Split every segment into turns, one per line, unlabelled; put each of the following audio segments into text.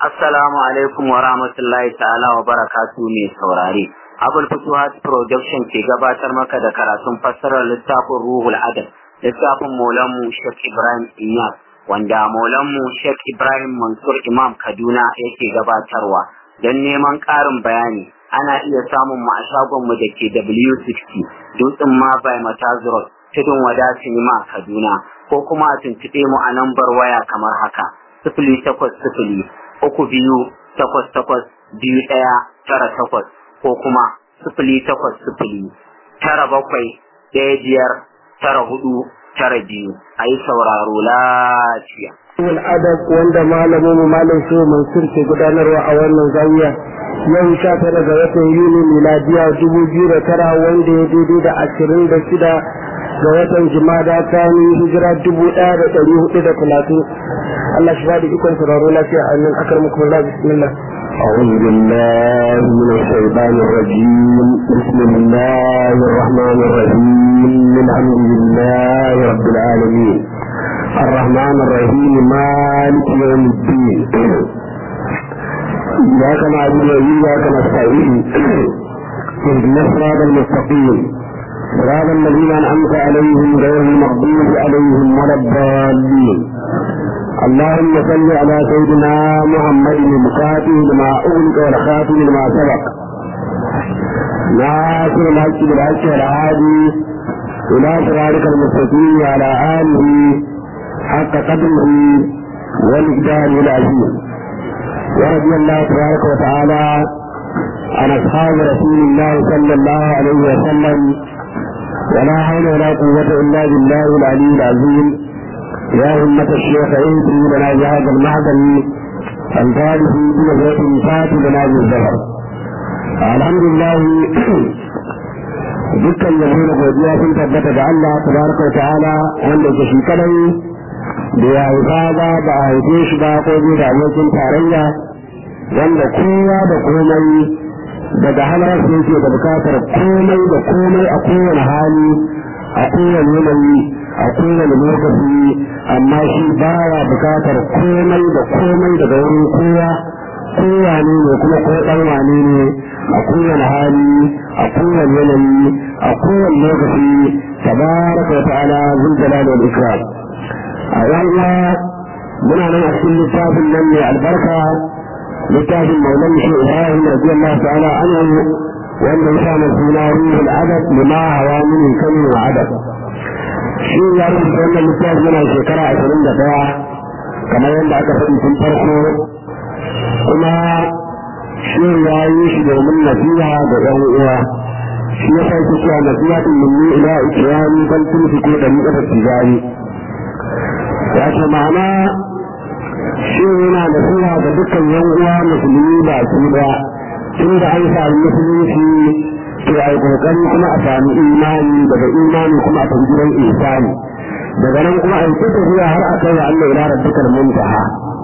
Assalamu alaikum wa rahmatullahi ta'ala wa barakatu mai saurare. Abul Futuhat Production ke gabatar maka da karatun fassarar littafin Ruhul Adab, littafin Maulanmu Sheikh Ibrahim Inyas, wanda Maulanmu Sheikh Ibrahim Mansur Imam Kaduna yake gabatarwa. Don neman ƙarin bayani, ana iya samun mu a shagonmu da ke W60, Dutsen ma by Matazurot, Tudun Wada Sinima Kaduna, ko kuma a tuntuɓe mu a lambar waya kamar haka. Sifili takwas sifili uku biyu takwas takwas biyu ɗaya tara takwas ko kuma sifili takwas sifili tara bakwai ɗaya biyar tara hudu tara biyu a yi sauraro lafiya.
Wal adab wanda malamin mu malam su Mansur ke gudanarwa a wannan zawiya yau sha tara ga watan Yuni miladiya dubu biyu da tara wanda ya daidai da ashirin da shida ga watan Jumada ta ni hijira dubu ɗaya da ɗari hudu da talatin Allah shi ba da ikon sauraro lafiya a nan akar muku Allah bismillah
أعوذ بالله من الشيطان الرجيم بسم الله الرحمن الرحيم الحمد لله رب العالمين الرحمن الرحيم مالك يوم الدين إياك نعبد وإياك نستعين اهدنا الصراط المستقيم صراط الذين أنعمت عليهم غير المغضوب عليهم ولا الضالين اللهم صل على سيدنا محمد المفاتح لما أغلق والخاتم لما سبق ناصر الحق بالحق والعادي إلى صراطك المستقيم وعلى آله حق قدره والإقدار العظيم ورضي الله تبارك وتعالى عن أصحاب رسول الله صلى الله عليه وسلم ولا حول ولا قوة إلا بالله العلي العظيم يا همة الشيخ عيسى لنا بهذا المعدن الفارس بنظرة فات لنا بالزهر الحمد لله dukkan yabo da godiya sun tabbata ga Allah tabaraka wa ta'ala wanda ke shi kadai da ya haifa ba ba a haife shi ba ko bai da abokin tarayya wanda kowa da komai daga halar su yake da bukatar komai da komai a kowane hali a kowane yanayi a kowane lokaci amma shi baya bukatar komai da komai daga wurin kowa kowa ne ne kuma ko dan wane ne a kowane hali a kowane yanayi a kowane lokaci tabaraka wa ta'ala zul jalali wal ikram a yalla muna nan a cikin littafin nan mai albarka littafin maulan shi ibrahim radiyallahu ta'ala anhu wanda ya sa suna ruhul adab lima hawa min kamin wa adab shi ya rubuta wannan littafi yana shekara ashirin da ɗaya kamar yadda aka faɗi tun farko kuma shi ya yi shi domin nasiha ga ɗan uwa shi ya sa ki cewa nasiha tun minni ila ikirani kan tun fi ko da muka tijari ya ce ma'ana shi yana nasiha ga dukkan yan uwa musulmi ba su ba tun da an sami musulunci to ai kokari kuma a sami imani daga imani kuma a tafi gidan ihsani daga nan kuma ai ta tafiya har a kai wa Allah ila rabbikal muntaha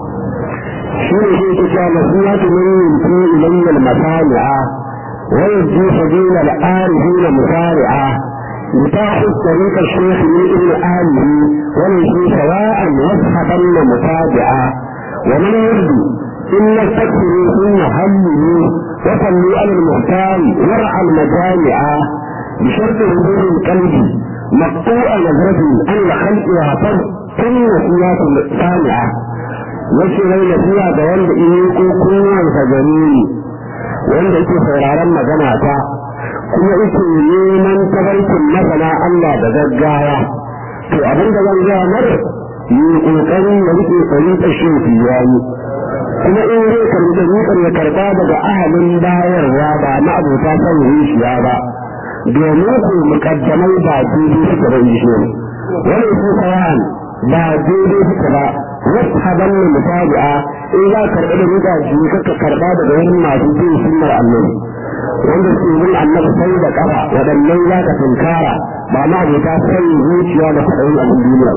shi ne shi ke cewa nasihatu min yunti ilayya al-masali'a wa yajji sabila al-arifina musari'a متاح طريق الشيخ من ابن آله وليس سواء مصحبا متابعا ومن يرد إن استكثروا ثم هموا وصلوا على المختار ورع المجامع بشرط حضور القلب مقطوع نظرة عن الخلق وعطر كل نسيات سامعة wace rai nasiya da wanda in yi ko kowansa gani ne wanda yake sauraron magana ta kuma yake neman tabarkin masana Allah da gaggawa to abin da zan gaya mara yi kokarin da rike tsari ta shi yayi kuma in zai karbi da nukar ya karba daga ahalin bayarwa ba na abota son zuciya ba domin ku mukaddamai ba daidai suka ba yi shi wani su sayan ba daidai suka ba wasu haban ne mutabi'a in za ka karɓi da nuka shi kaka karba daga wani masu bin sunnar annabi wanda su bin annabi sai da kafa waɗannan za ka tunkara ba ma abota son zuciya da faɗin abin duniya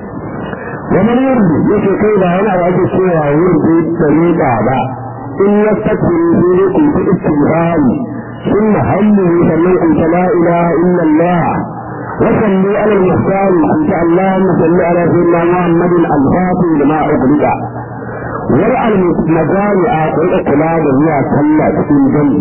ومن يرضي يشي كيدا هنا واجه سوى يرضي طريقا با إن يستكبروا فيكم في استغفار ثم هموا سمعوا لا إله إلا الله وصلوا على المختار أنت اللهم صل على سيدنا محمد الفاتح لما أغلق wani almajani a kuɗa kula da zuwa sallah cikin jami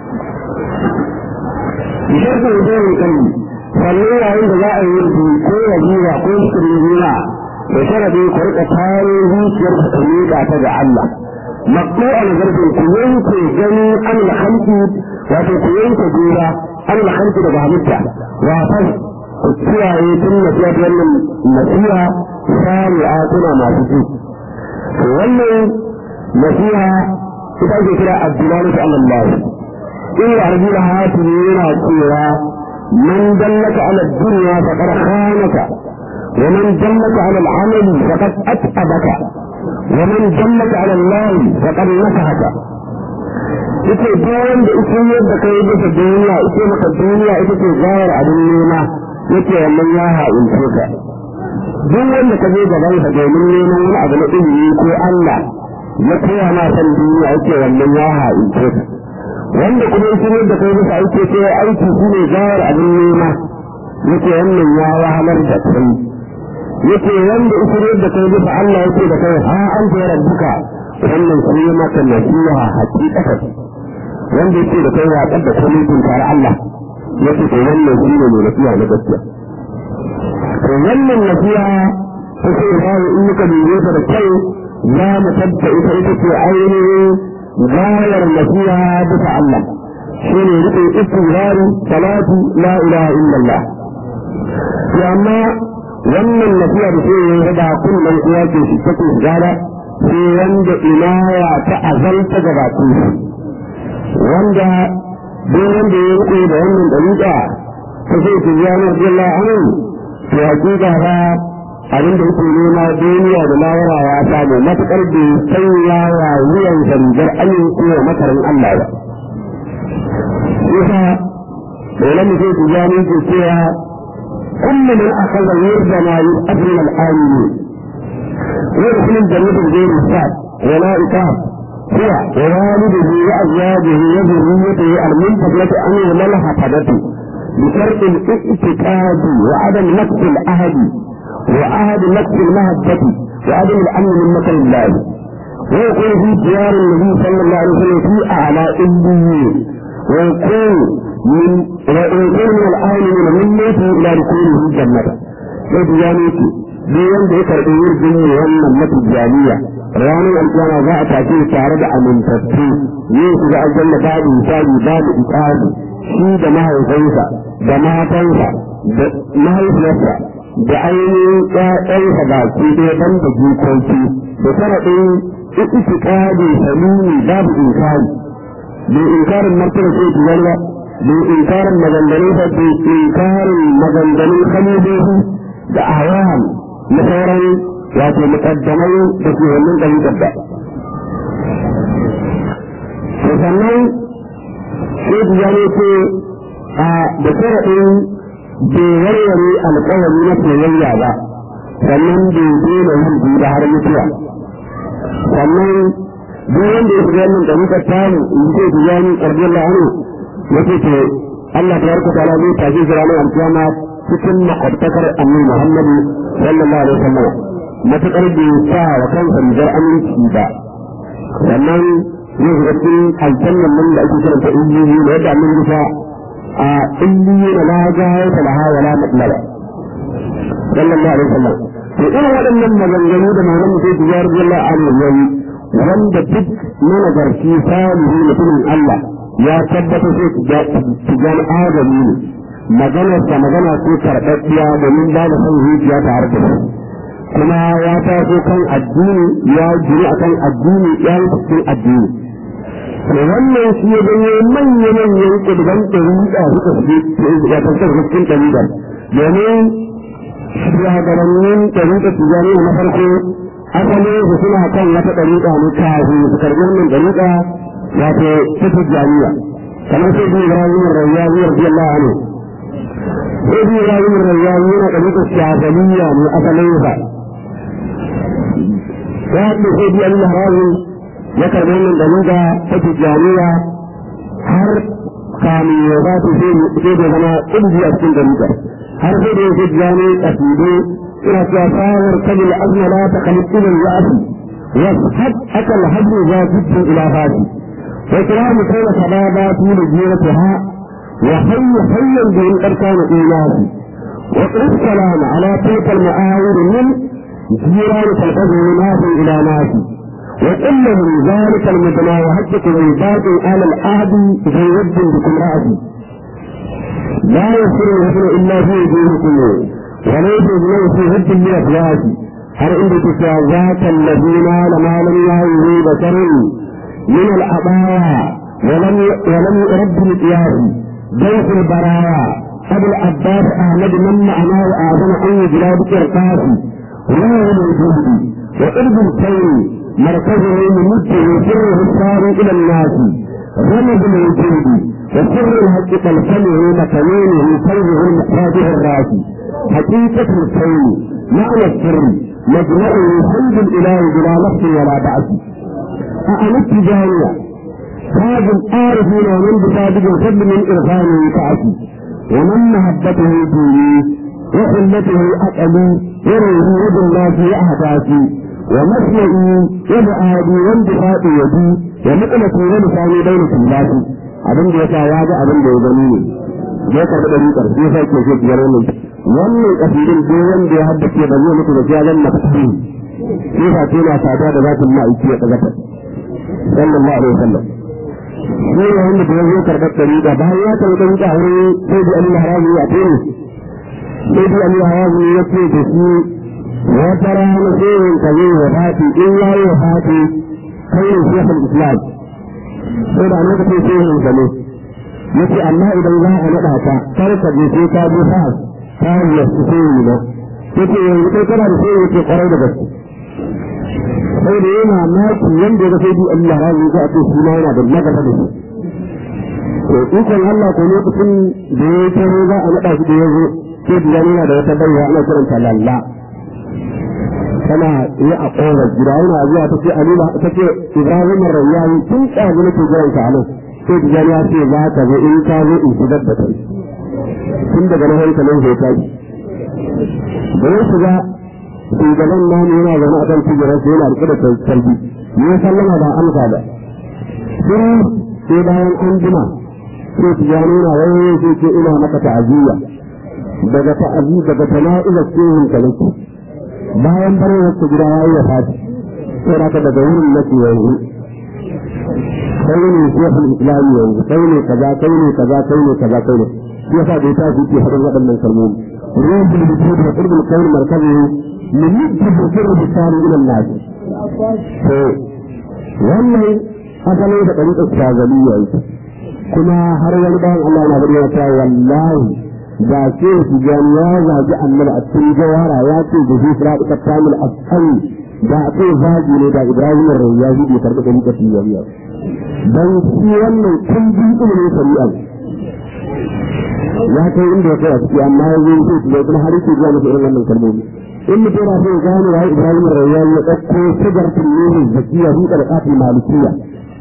sharfin zai kan sannan yayin da za a yi rufi ko wajiba ko shirin zuwa da sharadi ku rika tare zuciyar ku miƙa ta ga Allah makko a nazarfin ku yanke gani an lahanki wato ku yanke jura an lahanki daga halitta wato ku kiyaye tun nasiya da wannan nasiha sami'a kuna masu ji wannan nasiha ita ake kira abdullahi ta Allah in ya arji da hatu yana cewa man dallaka ala dunya faqad khanaka wa man dallaka ala al-amal faqad at'abaka wa man dallaka ala Allah faqad nakahaka ita duk wanda ita yadda kai bisa duniya ita maka duniya ita ce gayar abin nema yake wannan ya ha'ince ka duk wanda ka je gaban sa domin neman wani abu na ilimi ko Allah ya koya ma san duniya yake wannan ya ha'ince ka wanda kuma ya shirya da kai bisa aiki sai aiki shi ne gawar abin nema yake wannan ya wahalar da kai yake wanda ya shirya da kai bisa Allah yake da kai ha an ta rabbuka wannan shi ne maka nasiha hakikatan wanda yake da kai ya kadda komai tun tare Allah yake to wannan shi ne mai nasiha na gaskiya to wannan nasiha ta ce bayan in muka dube ta da kyau za mu tabba ita ita ce ainihin gayar nasiha bisa Allah shi ne rike istighfari salatu la ilaha illallah to amma wannan nasiha da sai ya rada kullum uwa ke shi take gada sai wanda inaya ta azalta gabatin shi wanda duk wanda ya rike da wannan dariƙa ta sai ta ya nabi Allah amin to hakika ba abin da yake nema duniya da lawara ya samu matukar da sanya wa wuyan zanjar amince wa makarin Allah ba. Yasa dole mu sai tijani ke cewa kullu man akhadha yurda ma yu'adri al-amini يدخل الجنة بغير حساب ولا إقام هو ووالده وأزواجه وذريته المنتقلة عنه والحفظة بشرط الاعتقاد وعدم نقص العهد وعهد نقص المهبة وعدم الأمن من مكر الله ويكون في ديار النبي صلى الله عليه وسلم في أعلى إليين ويكون من ويكون من الآمنين من موته إلى دخوله الجنة وديانته duk wanda ya karɓi yin ne wannan matijaniya ranar alƙiyama za a tafi tare da amintattu yin su da aljanna babu misali babu iqabi shi da mahaifinsa da matansa da mahaifiyarsa da ainihin ƴaƴansa baki ɗaya ban da jikoki da sharaɗin itikadi salimi babu inkari bai inkarin martaba sai ki zarga bai inkarin maganganun sa bai inkarin maganganun kalibobi da ahwal na sauran wato mukaddamai da ke wannan ɗari dabba. To sannan sai ya ne ce a da sharaɗin bai warware alƙawari na soyayya ba sannan bai daina yin da har mutuwa. Sannan duk wanda ya shiga wannan ɗari tamu in ce ku ya ni ƙarfi Allah anu ya ce to Allah ta yarka ta zai tafi shi ranar alƙiyama cikin makwabtakar annabi Muhammadu sallallahu alaihi wasallam matakar bai sa wa kansa rigar aminci ba sannan zai shiga cikin aljannan nan da ake kiranta illiyi da yadda annabi bisa a illiyi na la gaya ta laha wa la matlaba sallallahu alaihi wasallam to irin waɗannan maganganu da maulan mutum su jihar jalla an yayi wanda duk managarci salihu mutumin Allah ya tabbata sai su gani adami ne maganarsa magana ce karɓaɓɓiya domin ba da son zuciya tare da shi kuma ya taso kan addini ya jiri a kan addini ya yi cikin addini to wannan shi ya ganye manya-manyan ƙudurban ɗariƙa suka fi ya tantar cikin ɗariƙar domin shugabannin ɗariƙa tijani na farko asalin su suna kan wata ɗariƙa ne kafin su karɓi wannan ɗariƙa wato ta tijaniya kamar sai bin ibrahim rayyawi radiyallahu anhu sai bin ibrahim rayyawi yana ɗariƙa shafaliya ne asalin sa ya haɗu sai bin al-harazin ya karɓi wannan ɗariƙa ta tijaniya har kamin ya ba su sai da zama ƙungi a cikin ɗariƙa har sai da ya tijani ƙasidu ina cewa sawar kabin azma la ta kalittinin ya'afi واصحب أكل الهدم ذا جد إلى فاتي وكرام كان شبابات لجيرتها وحي حيا بهم قد كان إيماني واقرب السلام على تلك المآور من جيران تلقظه ناس إلى ناس وقل لهم ذلك المدنى وهدك عباد آل العهد في ود بكم رأسي لا يصير الهدن إلا في وجوهكم وليس الهدن في ود من أفواهكم har inda ke cewa za ta labina da malam ya yi da karin min al'abaya walam rabbi al-qiyasi ضيف البرايا أبو العباس أحمد من معناه أعظم أن يجرى بكرقاس روح الوجود وقرب الكون مركزه ممده سره السار إلى الناس رمز الوجود وسر الحق تلفمه مكانه قلبه المقاده الراسي حقيقة الكون معنى السر مجمعه حمد الإله بلا نفس ولا بعث أأنت جانية هذا العارفين ومن بصادق الفضل من إرفانه كعسي ومن محبته ديني وحلته أقلي وروه يد الله في أهدافي ومسمعي ومعادي وانبساط يدي ومقلتي ولساني بين سلاتي abin da ya sa ya ga abin da ya gani ne ya karɓi da rikar sai sai ke ce biyar wannan wannan kasidin duk wanda ya haddace ba zai mutu da ya zama fasihi sai fa ce na sada da zatin ma'aiki ya daga sallallahu alaihi wasallam shi ne wanda da ya zo karɓar ɗariƙa bayan ya karɓi ɗariƙa a wurin sai da Allah haramu a tere sai da Allah haramu ya ce da shi wata rana sai yin ka zai wa fati in ya yi wa fati kai ne shekul islam sai da lokacin sai yin ka ne ya ce amma idan za a naɗa ka kar ka je sai ka je fas ta yi su sai yi ba ya ce yanzu kai kana da sai ya ce kwarai da gaske sai da yana maki yanda ya sai bi Allah razu ga ce shi ma yana da nagaba da shi to ikon Allah ko lokacin da ya ce za a nada shi da ya zo sai da yana da wata baiwa ana kiranta lalla tana yi a kowar gida yana zuwa ta ce alila ta ce Ibrahim Rayyani tun tsago nake jiran ka anan sai da ya ce za ka zo in ka zo in shigar da kai tun daga nan hankalin zai tashi da ya shiga shugaban namu yana zaune a kan kujerar sai yana rike da kalbi ne sallama ba amsa ba sai sai bayan an jima sai ta gano na wani sai ce ina maka ta'aziyya daga ta'azi daga tana'izar cikin kalaki bayan barin wasu gida ya yi fati sai raka daga wurin nake yanzu kai ne shekul islami yanzu kai ne kaza kai ne kaza kai ne kaza kai ne shi yasa da ya tashi ke haɗin waɗannan kalmomi ruhul wujud da qurbul kawn markazihi من يجب سر بالتالي الى الناس wannan asali da ɗariƙar shazaliya yake kuma har wani bayan Allah na bari ta wallahi da ke su gani ya zagi annabi a cikin jawara ya ce da shi sira ɗiƙar tamil asali da a ce zagi ne da ibrahim rayya shi bai karɓi ɗariƙar shazaliya don shi wannan kun bi ilimin shari'a ya kai inda ya kai a ciki amma ya zo sai su kuma har yake zuwa masa irin wannan kalmomi in mutum na sai gane wa Ibrahim Rayyan ya ɗauko sigartin nuhin zakiya fi ƙarƙafin malikiya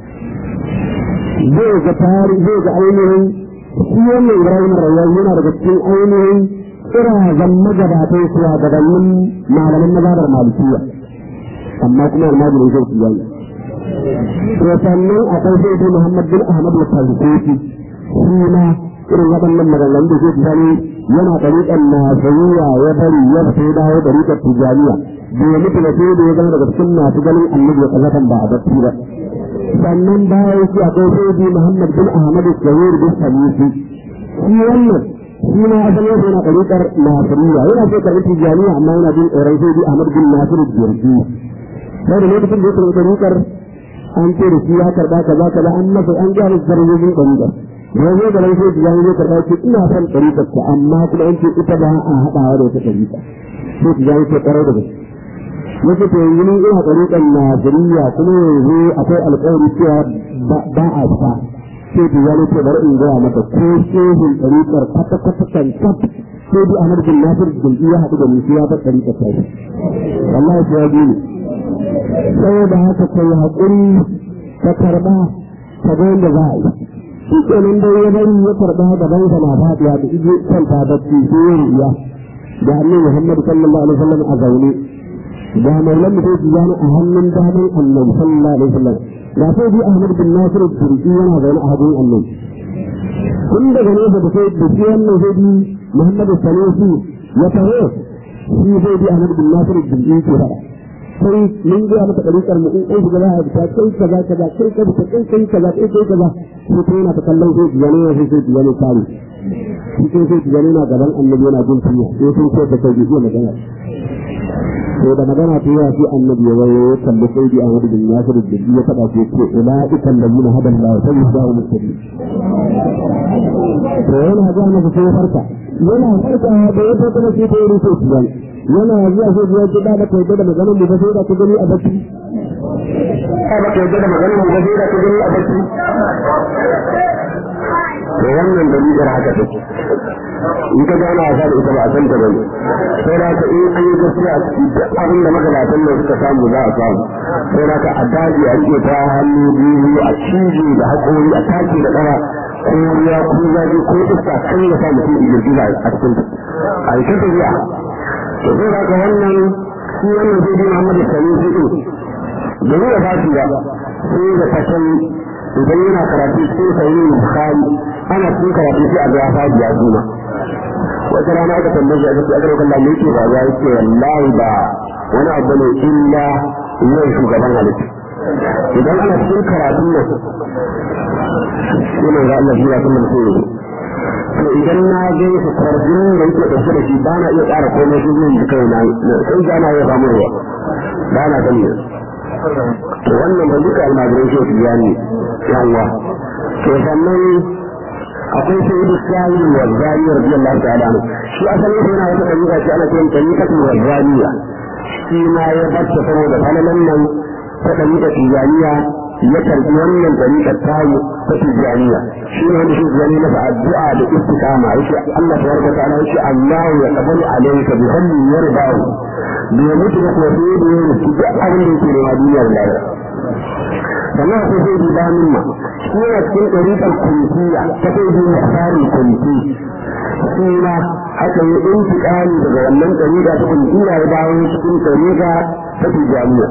zai ga tari zai ga ainihin shi wannan Ibrahim Rayyan yana daga cikin ainihin kirazan magabatan suwa gabanin malaman mazhabar malikiya amma kuma almajirin zai su yana to sannan akwai sai dai Muhammad bin Ahmad al-Falsati shi ma irin waɗannan maganganun da zai gani yana ɗariƙar nasariya ya bari ya fito ya dawo ɗariƙar tijaniya bai mutu da sai da ya zama daga cikin masu ganin annabi ya kallatan ba a bacci ba sannan bayan shi akwai sai muhammad bin ahmad shahir bin salisi shi wannan shi ma asalin sa yana ɗariƙar nasariya yana so karɓi tijaniya amma yana bin tsoron sai bi ahmad bin nasir jirgi sai da lokacin da ya karɓi ɗariƙar an ce da shi ya karɓa kaza kaza an masa an gaya masa darajojin ɗariƙar ya zo da lafiya da jami'ai karɓa ce ina son ɗariƙar ta amma kuma an ce ita ba a haɗawa da wata ɗariƙa sai ta jami'ai ce ƙarar da gaske nake to yanzu ni ina ɗariƙar Najeriya kuma yanzu akwai alƙawari cewa ba a fita sai ta jami'ai ce bari in gaya mata ko shehun ɗariƙar kwata-kwata kan kaf sai bi Ahmad bin Nasir Jilbi ya haɗu da ni sai ya bar ɗariƙar ta wallahi sai ya ji ni saboda haka kai haƙuri ka karɓa ka ga yadda za a yi shi kenan dai ya bari ya karɓa gaban sa na fadiya da ije kanta bacci sai ya riya da annabi Muhammad sallallahu alaihi wasallam a zaune da maulan mu sai yana a hannun daman annabi sallallahu alaihi wasallam da sai bi Ahmad bin Nasir turki yana zaune a hannun annabi tun daga nesa da sai da shi wannan sai bi Muhammadu Sanusi ya taho shi sai bi Ahmad bin Nasir turki ke fara sai mun ga maka ɗariƙar mu in ɗan gaba a ta kai kaza kaza kai kaza ta kai kai kaza kai kai kaza sai ta yana ta kallon sai biyane ya sai sai biyane tare shi sai sai biyane na gaban annabi yana jin kunya sai sun ce ta kai biyu magana sai da magana ta yawa sai annabi ya wayo ya kalli sai bi Ahmad bin Nasir da bi ya faɗa sai ce ulaika allazina hada Allah fa yusawu mustaqim to yana ga maka sai farka yana farka da ya fara sai ta yi sai biyane yana zuwa sai ya ce da baka yadda da maganar mu ba sai da ka gani a bacci
ka baka yadda da maganar mu ba sai da ka gani a bacci da wannan dalilin haka take in ka gana a da ita ba a san ta bane sai da ka in an yi gaskiya a ciki duk abin da magabatan nan suka samu za a samu sai da ka a daji a rike ta hannu biyu a cije da haƙori a take da ƙara ko ya ko zafi ko iska kan ya sa mutum igirgiza a cikin ta a yi ta tafiya to sai da ka wannan shi wannan sai dai Muhammadu Sani shi din da ya ba shi ba sai da kasan idan yana karatu cikin sahihin Bukhari ana cikin karatu sai a ga ya faɗi ya zuma wata rana aka tambaye a gaske agar kallon me yake ba ya yake wallahi ba wani abu ne illa yin shugaban halitta idan ana cikin karatun nan yana ga Allah ya kuma mutum to idan na ga su kwarjin da yake dauke da shi ba na iya ƙara komai shi zai yi kai na sai ga na ya samu ruwa ba na gani to wannan ba duka almajiran shi su biya ne yawa to sannan akwai sai da shayi wa zariya radiyallahu ta'ala anhu shi asalin sai yana wata dalila shi ana kiran tariqatu wa zariya shi ma ya bacce saboda falalan nan ta dalila tijaniya ya karbi wannan tariqar tayi ta tijaniya shi ne wanda shi zani masa addu'a da istiqama yake Allah tabaraka ta'ala yake Allah ya qabalu alayka bi hamdi yardahu bi mutu da kuma sai da yin duk abin da yake da duniyar lahira sannan akwai sai da damin ma shi yana cikin ɗariƙar kuntiya ta sai da tsarin kunti shi ma haka yi intiƙali daga wannan ɗariƙa ta kuntiya ya dawo cikin ɗariƙa ta tijaniya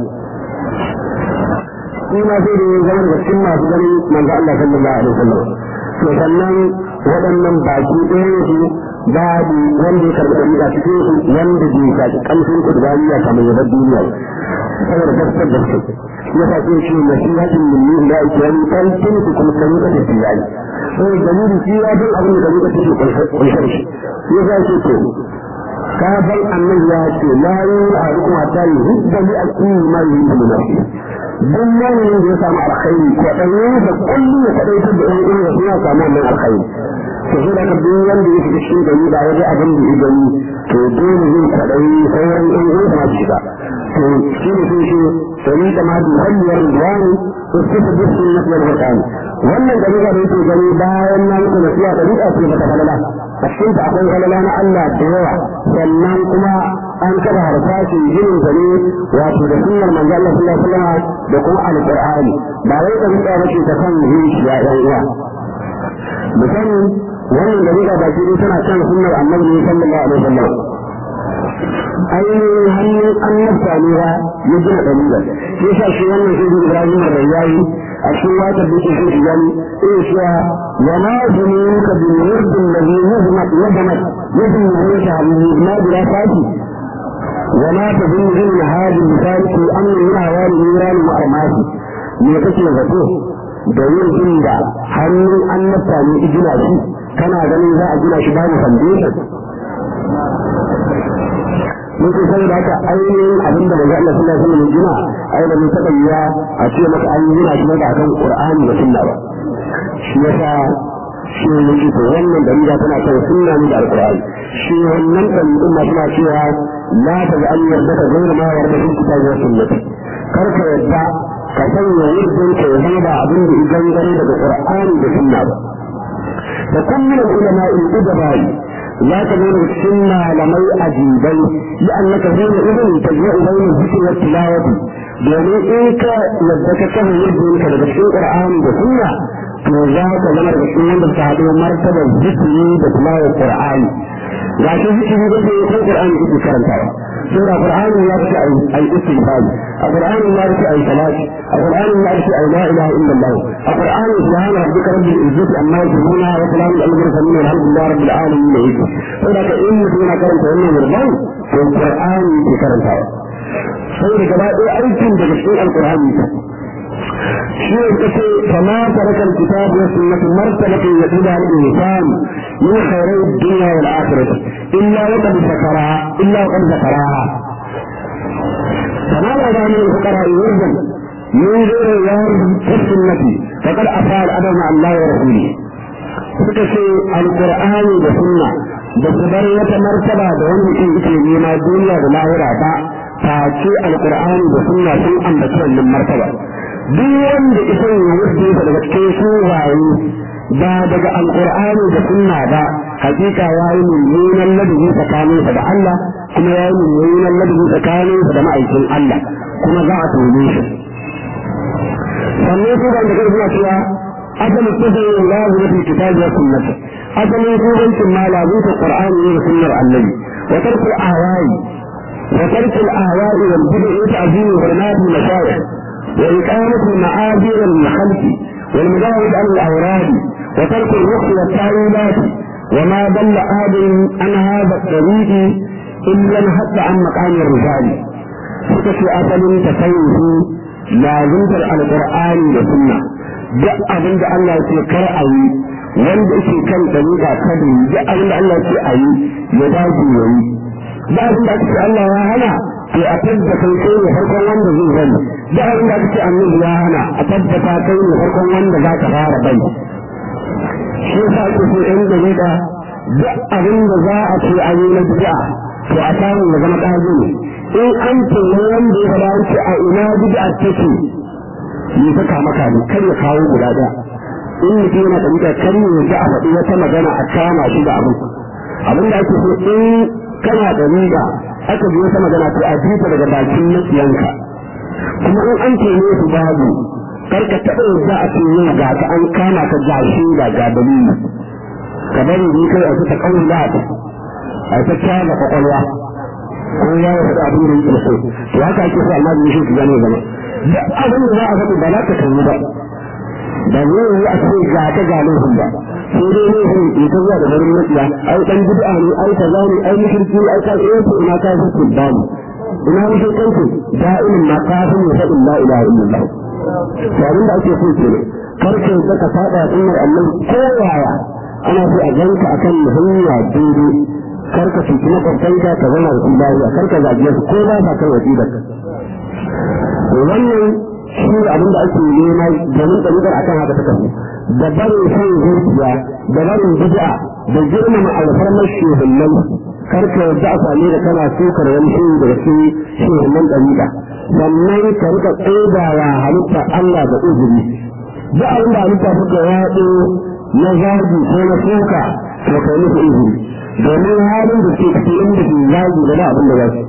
shi ma sai da ya zama daga cikin masu ganin manzo Allah sallallahu alaihi wasallam to sannan waɗannan baki ɗaya su babu wanda ya karɓi ɗariƙa cikin su wanda bai shaƙi ƙamshin kudbaniya kamar yabar duniya saboda gaskar gaske ya sa sai ce nasihatin min ni ila ikiyani kan tun ku kuma kan ka ta tiyani sai dalili shi ya dan abin da kan ka take kunsar shi ya sa ce to ka bar annabi ya ce la yu'arukum hatta yuhibba li akuni ma yuhibbu nafsi duk wani da ya samu alkhairi ko dan da kullu ya kadaitar da ɗan uwa ya samu wannan alkhairi to sai da duk wanda ya shiga cikin gari ba ya ga abin da ya gani to dole zai kadai sauran ɗan uwa ma shiga to shi ne sun shi sani da ma bi hanyar ruwani to sai ta bisu na kuma Qur'ani wannan da muka da yake gani bayan na muku nasiha da duka ce bata falala a cikin ta akwai falala na Allah da yawa sannan kuma an kada harsashin ginin sa ne wato da sunnar manzo Allah sallallahu alaihi wasallam da kuma alqur'ani ba wai da muka bace ta kan yin shi ya ɗan uwa musamman wannan da muka baki tana kan sunnar annabi sallallahu alaihi wasallam ainihin hannun annabta ne ba ya gina ɗabi'ar ya sa shi wannan shi ibrahim da yayi a cikin wata da yake shi gani eh cewa wa ma zunuka bil wird alladhi yuzmat yadamat yadin yuhisha bihi ma bila fati wa ma tadun min hadi misali amr min awali iran wa armasi me kake zato da yin da hannun annabta ne igina shi kana ganin za a gina shi babu foundation mun ce saboda haka ainihin abin da manzo Allah sallallahu alaihi wasallam gina ai da mun saka ya a ce maka an gina shi da kan Qur'ani da sunna ba shi yasa shi ne yake to wannan dalila tana kan sunna ne da Al-Qur'ani shi wannan dalilin ma suna cewa la ta ga an yarda ka gaira ma yarda shi kitabi wa sunnati kar ka yarda ka sanya yurdin ka zama da abin da idan gare daga Qur'ani da sunna ba fa kun min ulama al-udabai لا تكون السنة لمي أجيبي لأنك حين إذن تجمع بين الذكر والتلاوة domin in ka yadda ka kan yadda daga cikin Qur'ani da Sunna to za ka zama daga cikin wanda ta haɗu martabar zikiri da tilawar Qur'ani
ga shi zikiri da ke ko Qur'ani yake karantawa sai da Qur'ani ya ce ai ai istighfar a Qur'ani ya ce ai salati a Qur'ani ya ce ai la ilaha illa Allah a Qur'ani subhana rabbika rabbil izzati amma yasifun wa salamun alal mursalin walhamdulillahi rabbil alamin ne yake sai da in mutum yana karanta wannan murban to Qur'ani yake karantawa sai da gaba ɗaya aikin daga cikin alqur'ani شيء فما ترك الكتاب والسنة مرتبة يدلها الإنسان من خيري الدنيا والآخرة إلا وقد ذكرها إلا وقد ذكرها فما لدى من الفقراء يرجم من غير الوارد في السنة فقد أفعل الأدب مع الله ورسوله فكشي القرآن والسنة بسبر وتمرتبة دون في إكلمنا الدنيا والآخرة فأتي القرآن والسنة سوء أن من مرتبة duk wanda isa ya wuce daga cikin suwaye ba daga alkur'ani da sunna ba hakika ya yi mummunan ladabi tsakaninsa da Allah kuma ya yi mummunan ladabi tsakaninsa da ma'aikin Allah kuma za a tone shi sannan su da daga suna cewa asalin kusurin lahu na fi kitabi wa sunnati asalin kudancin ma lazuta qur'ani ne da sunnar annabi wa tarkul ahwa'i wa tarkul ahwa'i wal bid'i ta'zimu hurmati mashayikh وإقامة المعاذير للخلق والمجاهد عن الأوراد وترك الرخص والتعويلات وما ضل أحد عن هذا الطريق إلا انحط عن مقام الرجال فكشي أصل تسويه لازمت القرآن والسنة duk abin da Allah ya ce kar a yi wanda yake kan dalila kada yi duk abin da Allah ya ce a yi ya dace ya yi duk abin da ake Allah ya hana to a tabbata kai ne farkon wanda zai bari da abin da ake annabi ya hana a tabbata kai ne farkon wanda za ka fara bari shi yasa ake so in da da duk abin da za a ce a yi na bid'a to a samu ya zama ƙazo ne in an ce ne wanda ya fara ce a ina bid'a take ni ta kama kame kar ya kawo guda ɗaya in mutum yana da bid'a kar ya ji a faɗi wata magana a kama shi da abin abin da ake so in kana da bid'a aka ji wata magana to a jita daga bakin makiyanka kuma in an ce ne su babu kar ka taɓa yadda a ce yau ga ka an kama ka ga shi ga ga dalili ka bari ni kai a ta kawai da ta a ta kyaga kwakwalwa ko ya yi faɗa abin da yake so to haka ake so amma da shi su gane zama duk abin da za a faɗi ba za ka kalli ba ba zai yi a ce ga ta ga laifin ba sai dai laifin ya ta zuwa da barin matsiya ai ɗan bid'a ne ai kaza ne ai mushriki ai ka tsaye ko ina ka fi ba ne ina mushrikanku da'imin ma kafin ya faɗin la ilaha illallah to abin da ake so kenan kar ka yadda ka faɗa sunnar Allah ko yaya ana so a ganka akan hanya daidai kar ka cuci makwabtanka ka zama da lafiya kar ka zage su ko ba ka kai wasiƙar wannan shi ne abin da ake nema domin ɗabi'ar akan haka ta kafu da barin son zuciya da barin bid'a da girmama alfarmar shugabannin karka yadda a same da kana sukar wani shi daga cikin shugaban ɗabi'a sannan ka rika tsodawa halitta Allah da uzuri duk abin da halitta suka yaɗo na zagi ko na suka to kai musu uzuri domin halin da ke cikin inda ke zagi da abin da za su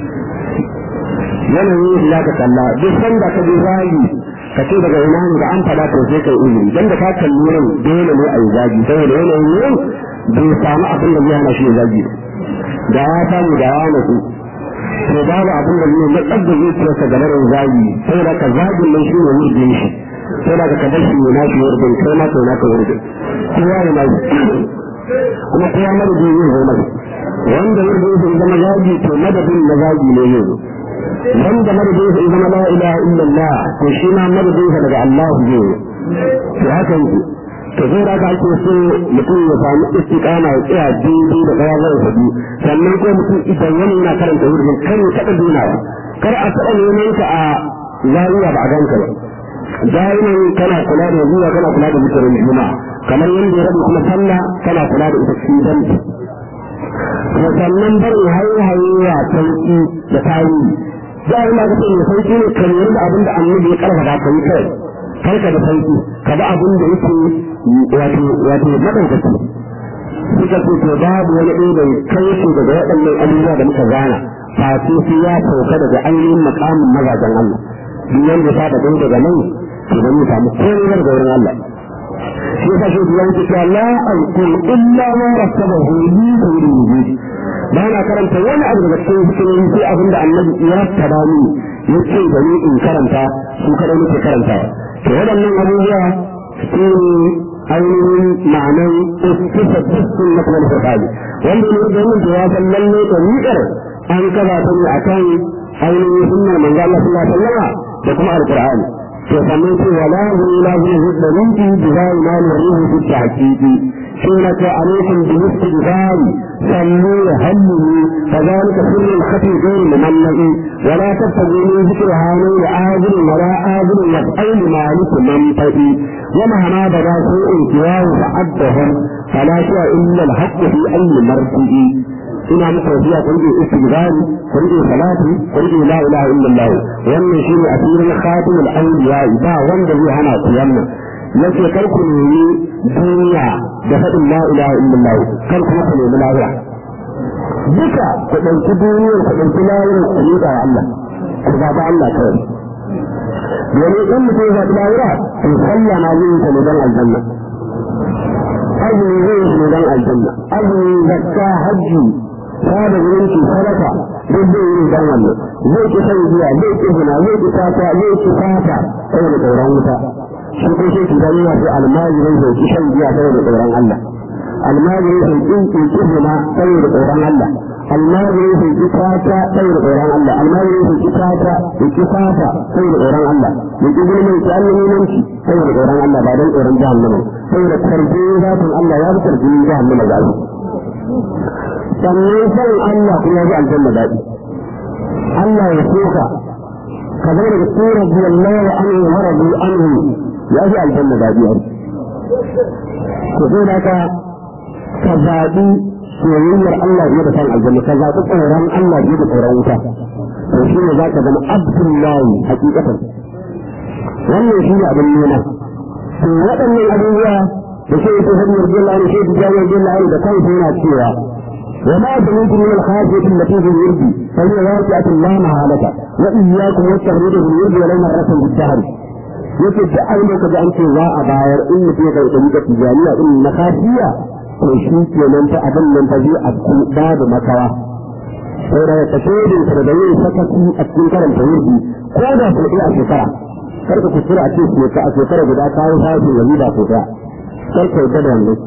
yanayin shi za ka kalla duk sanda ka je zagi ka ce daga ina ne da an faɗa to sai kai uzuri dan da ka kalli nan dole ne a yi zagi saboda yanayin yin bai samu abin da zai hana shi zagi da ya samu da ya nasu to babu abin da zai matsar da zuciyarsa ga larin zagi saboda ka zagin nan shi ne wurin shi saboda ka kadar shi na shi wurin kai ma to naka wurin kowa ya nasu kuma kowa madadin yin zai masa wanda wurin shi zama zagi to madadin na zagi ne yau wanda madadin sa zama la ilaha illallah to shi ma madadin sa daga Allah ne to haka yake to sai da aka ake so mutum ya samu istiqama ya tsaya daidai da kaya zai sabi sannan ko mutum idan wani yana karanta wurin kar ya taɓa dunawa kar a taɓa neman ka a zariya ba a ganka ba da'iman kana kula da zuwa kana kula da mutanen juma'a kamar yadda ya rabu kuma sallah kana kula da ita cikin danti to sannan barin haihayewa sauki da tarihi da Allah ka ce mai sauki ne kan yanda abin da annabi ya karfafa ka yi kai karka da sauki ka ba abin da yake wato wato madaukaki suka ce to babu wani ɗaya da kai su daga waɗannan abubuwa da muka gana face su ya sauka daga ainihin makamin mazajen Allah duk wanda ya da gani daga nan to dan ya samu komai daga wurin Allah shi yasa shi ya ce la aqul illa ma rasabahu li ba na karanta wani abu daga cikin hikimomi sai abin da annabi ya tada mini ya ce da ni in karanta su kadai nake karanta to waɗannan abubuwa su ne ainihin ma'anan iskisa dukkan na kuma furqani wanda ne da yin jawaban lalle da ni'ar an kaba ta ne akan ainihin sunnar manzo Allah sallallahu alaihi wasallam da kuma alqur'ani to sannan ce wala hu la hu da rinki bi zai ma ne ruhu fi tahqiqi سورة عليكم بالاستغفار صلوا هلوا فذلك سر الخفي غير مملئ ولا تبتغوا من ذكر هانين آذن ولا آذن يفعل مالك منطئ ومهما بدا سوء سواه فعدهم فلا شيء إلا الحق في أي مرجئ ina muku wasiya ku rike istighfari ku rike salati ku rike la ilaha illallah wannan shine asirin khatimul awliya ba wanda zai hana ku wannan yace kar ku nemi duniya da faɗin la ilaha illallah kar kuma ku nemi lahira duka ku ɗauki duniyar ku ɗauki lahira ku yi da Allah ku zaɓi Allah kawai domin in mutum ya zaɓi lahira to sallah na zai yi ta ne don aljanna azumi zai yi ne don aljanna azumi zakka hajji sada zumunci sadaka duk zai yi don wannan zai ki shan giya zai ki zina zai ki fata zai ki fata saboda tsoron wuta shi ko sai ki gani wasu almajirin zai ki shan giya saboda tsoron Allah almajirin zai ki ki ki zina saboda tsoron Allah almajirin zai ki fata saboda tsoron Allah almajirin zai ki fata zai ki fata saboda tsoron Allah ya ki gulmin ki annabimanci saboda tsoron Allah ba don tsoron jahannama saboda karfin zafin Allah ya fi karfin jahannama ga su sannan san Allah kuma ya ji aljanna daɗi Allah ya soka ka zama daga cikin radiyallahu anhu wa radu anhu ya ji aljanna daɗi a ko sai da ka ka zaɓi soyayyar Allah fiye da san aljanna ka zaɓi tsoron Allah fiye da tsoron wuta to shi ne za ka zama abdullahi hakikatan wannan shi ne abin nuna to waɗannan abubuwa da shi yake hanyar jalla ne shi tijani jalla da kansa yana cewa وما سمعت من الخافية التي في الورد فهي واقعة لا محالة وإياكم والتغريد في الورد ولو مرة في الدهر yake duk abin da kaji an ce za a bayar in mutum ya kai ɗari tijaniya in na kafiya to shi kenan ta abin nan ta zai afku babu makawa sai da ka shaidin ka da yin sakaki a cikin karanta wurdi ko da su ɗaya a shekara kar ka kuskura a ce a shekara guda kawo fashin yanzu da su ɗaya kar ka yarda da wannan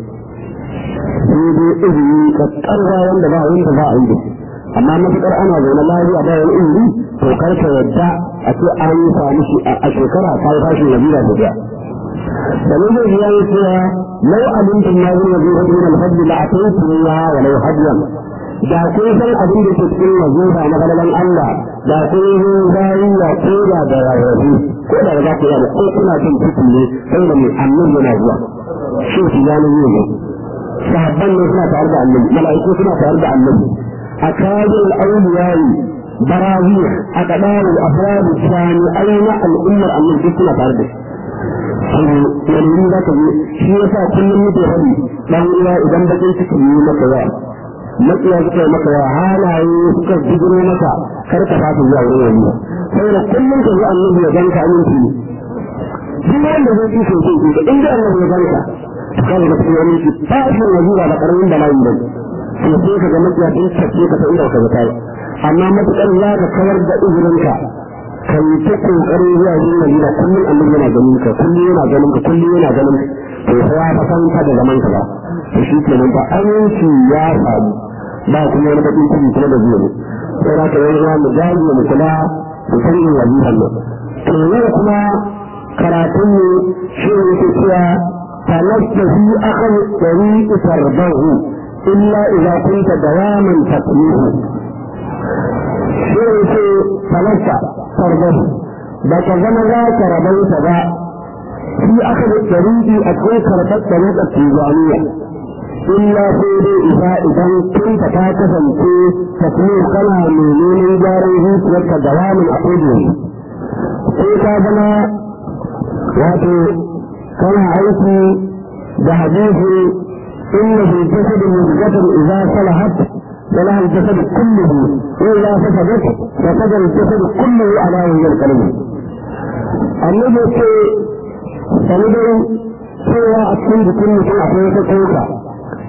sai dai izini kakkarwa wanda ba wanda za a yi da shi amma matuƙar ana zaune lafiya ba wani izini to kar ka yadda a ce an yi sami shi a shekara ta yi fashin nabila da biya da ne zai biya yi cewa lau abincin na zai yabi hudu na alfadli la a kai tuwa wa lau hajjan da kun san abin da ke cikin wazifa na galalan Allah da kun zo zariya ko da da rarrafi ko da za ku yi ko kuna jin ciki ne sai da mai annan yana zuwa shi su gano yin ne sahabban ne suna tare da annabi mala'iku suna tare da annabi a kajin al'auliyari barawi a kadarin afradu jami'ai na al'ummar annabi suna tare da shi wani za ka yi shi ya sa kullum muke faɗi ɗan uwa idan bakin ciki yi maka yawa matsiya suka yi maka yawa halaye suka jigiro maka kar ka fasa zuwa wurin wani saboda kullum ka yi annabi ya ganka aminci ne duk wanda zai ci sosai in da annabi ya ganka kan da kuma wani ki tashin wazira da karamin bala'i ba to sai ka ga makiya din tafiye ka ta inda ka ga kai amma matukan za ka kawar da izirinka ka yi ta kokarin zuwa yin wazira kullum annabi yana ganin ka kullum yana ganin ka kullum yana ganin ka to sai ya san ka da zaman ka ba to shi kenan ba aminci ya samu ba kuma wani bakin ciki kuma da zuwa sai za ka yi mu dage mu kula mu san yin waziran nan to yau kuma karatun ne shi ne ke cewa فلست في أخذ الطريق تربه إلا إذا كنت دواما تقليه شيء فلست تربه بك زمن لا تربيت ذا في أخذ الطريق أكون كربت طريق التيجانية إلا سيدي إذا إذا كنت كاتفا في تقليه كما من جاره لك دواما أقوله كيف زمن wato kana aiki da hadisi inna fi jasad mudghatan idza salahat salaha al-jasad kulluhu wa idza fasadat fasada al-jasad kulluhu ala wajhi al-qalb annabi ce sanadai cewa a cikin jikin mutum akwai wata tsoka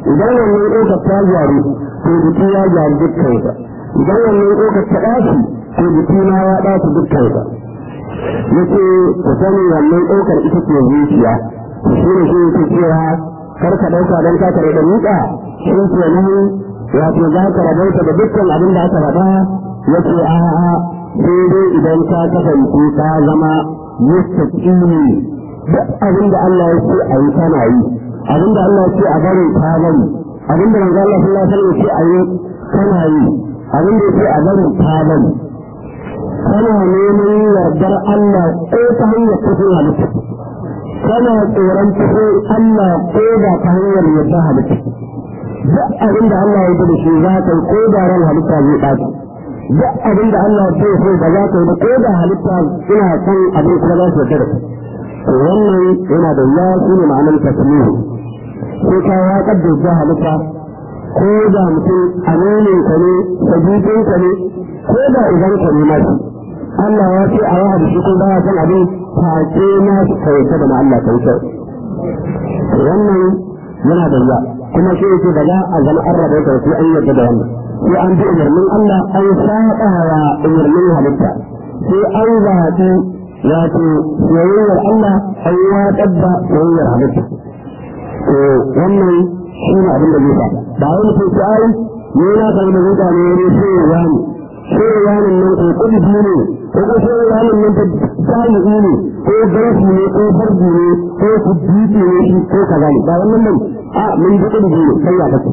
idan wannan ƙofar ta gyaru to jiki ya gyaru dukkansa idan wannan ƙofar ta ɗaci to jiki ma ya ɗaci dukkansa yace ku sani wannan ɗaukar ita ce zuciya shi ne shi yake cewa kar ka ɗauka don ka kare da miƙa shi ke nan wato za ka rabauta da dukkan abin da aka faɗa yace a'a sai dai idan ka kasance ka zama mustaqimi duk abin da Allah ya ce a yi kana yi abin da Allah ya ce a bari ka bari abin da manzo Allah sallallahu alaihi wasallam ya ce a yi kana yi abin da ya ce a bari ka bari kana neman yardar Allah ko ta hanyar kufin halitta kana tsoron kufin Allah ko da ta hanyar yardar halitta duk abin da Allah ya da shi za ka yi ko da ran halitta zai ɓaci duk abin da Allah ya so ba za ka yi ba ko da halitta ina son abin kuma za su yarda da to wannan yana da ya shi ne ma'anar tasmihu sai ka ya kaddasa halitta ko da mutum aminin ka ne sabitin ka ne ko da idan ka ne masu Allah ya ce a yi shi ko baya son abin face na kauta da Allah kauta wannan yana da ya kuma shi yake da za a zama an rabu da sai an yadda da wannan sai an bi umarnin Allah an saba wa umarnin halitta sai an zaɓi wato soyayyar Allah an watsar da soyayyar halitta to wannan shi ne abin da zai sa ba wani sai sai ai ne na kan da mutane ne sai ya ne sai ya ne nan ko kudi ne ko ko sai ya ne nan da jami'i ne ko garafi ne ko farji ne ko kuditi ne shi ko kaza ne ba wannan nan a mun ji kudi ne sai ya kace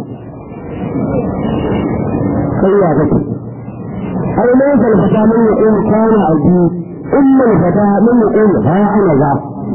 sai ya kace ai ne kan fata mun ya ko kana aji umma fata mun ya ko ha ana za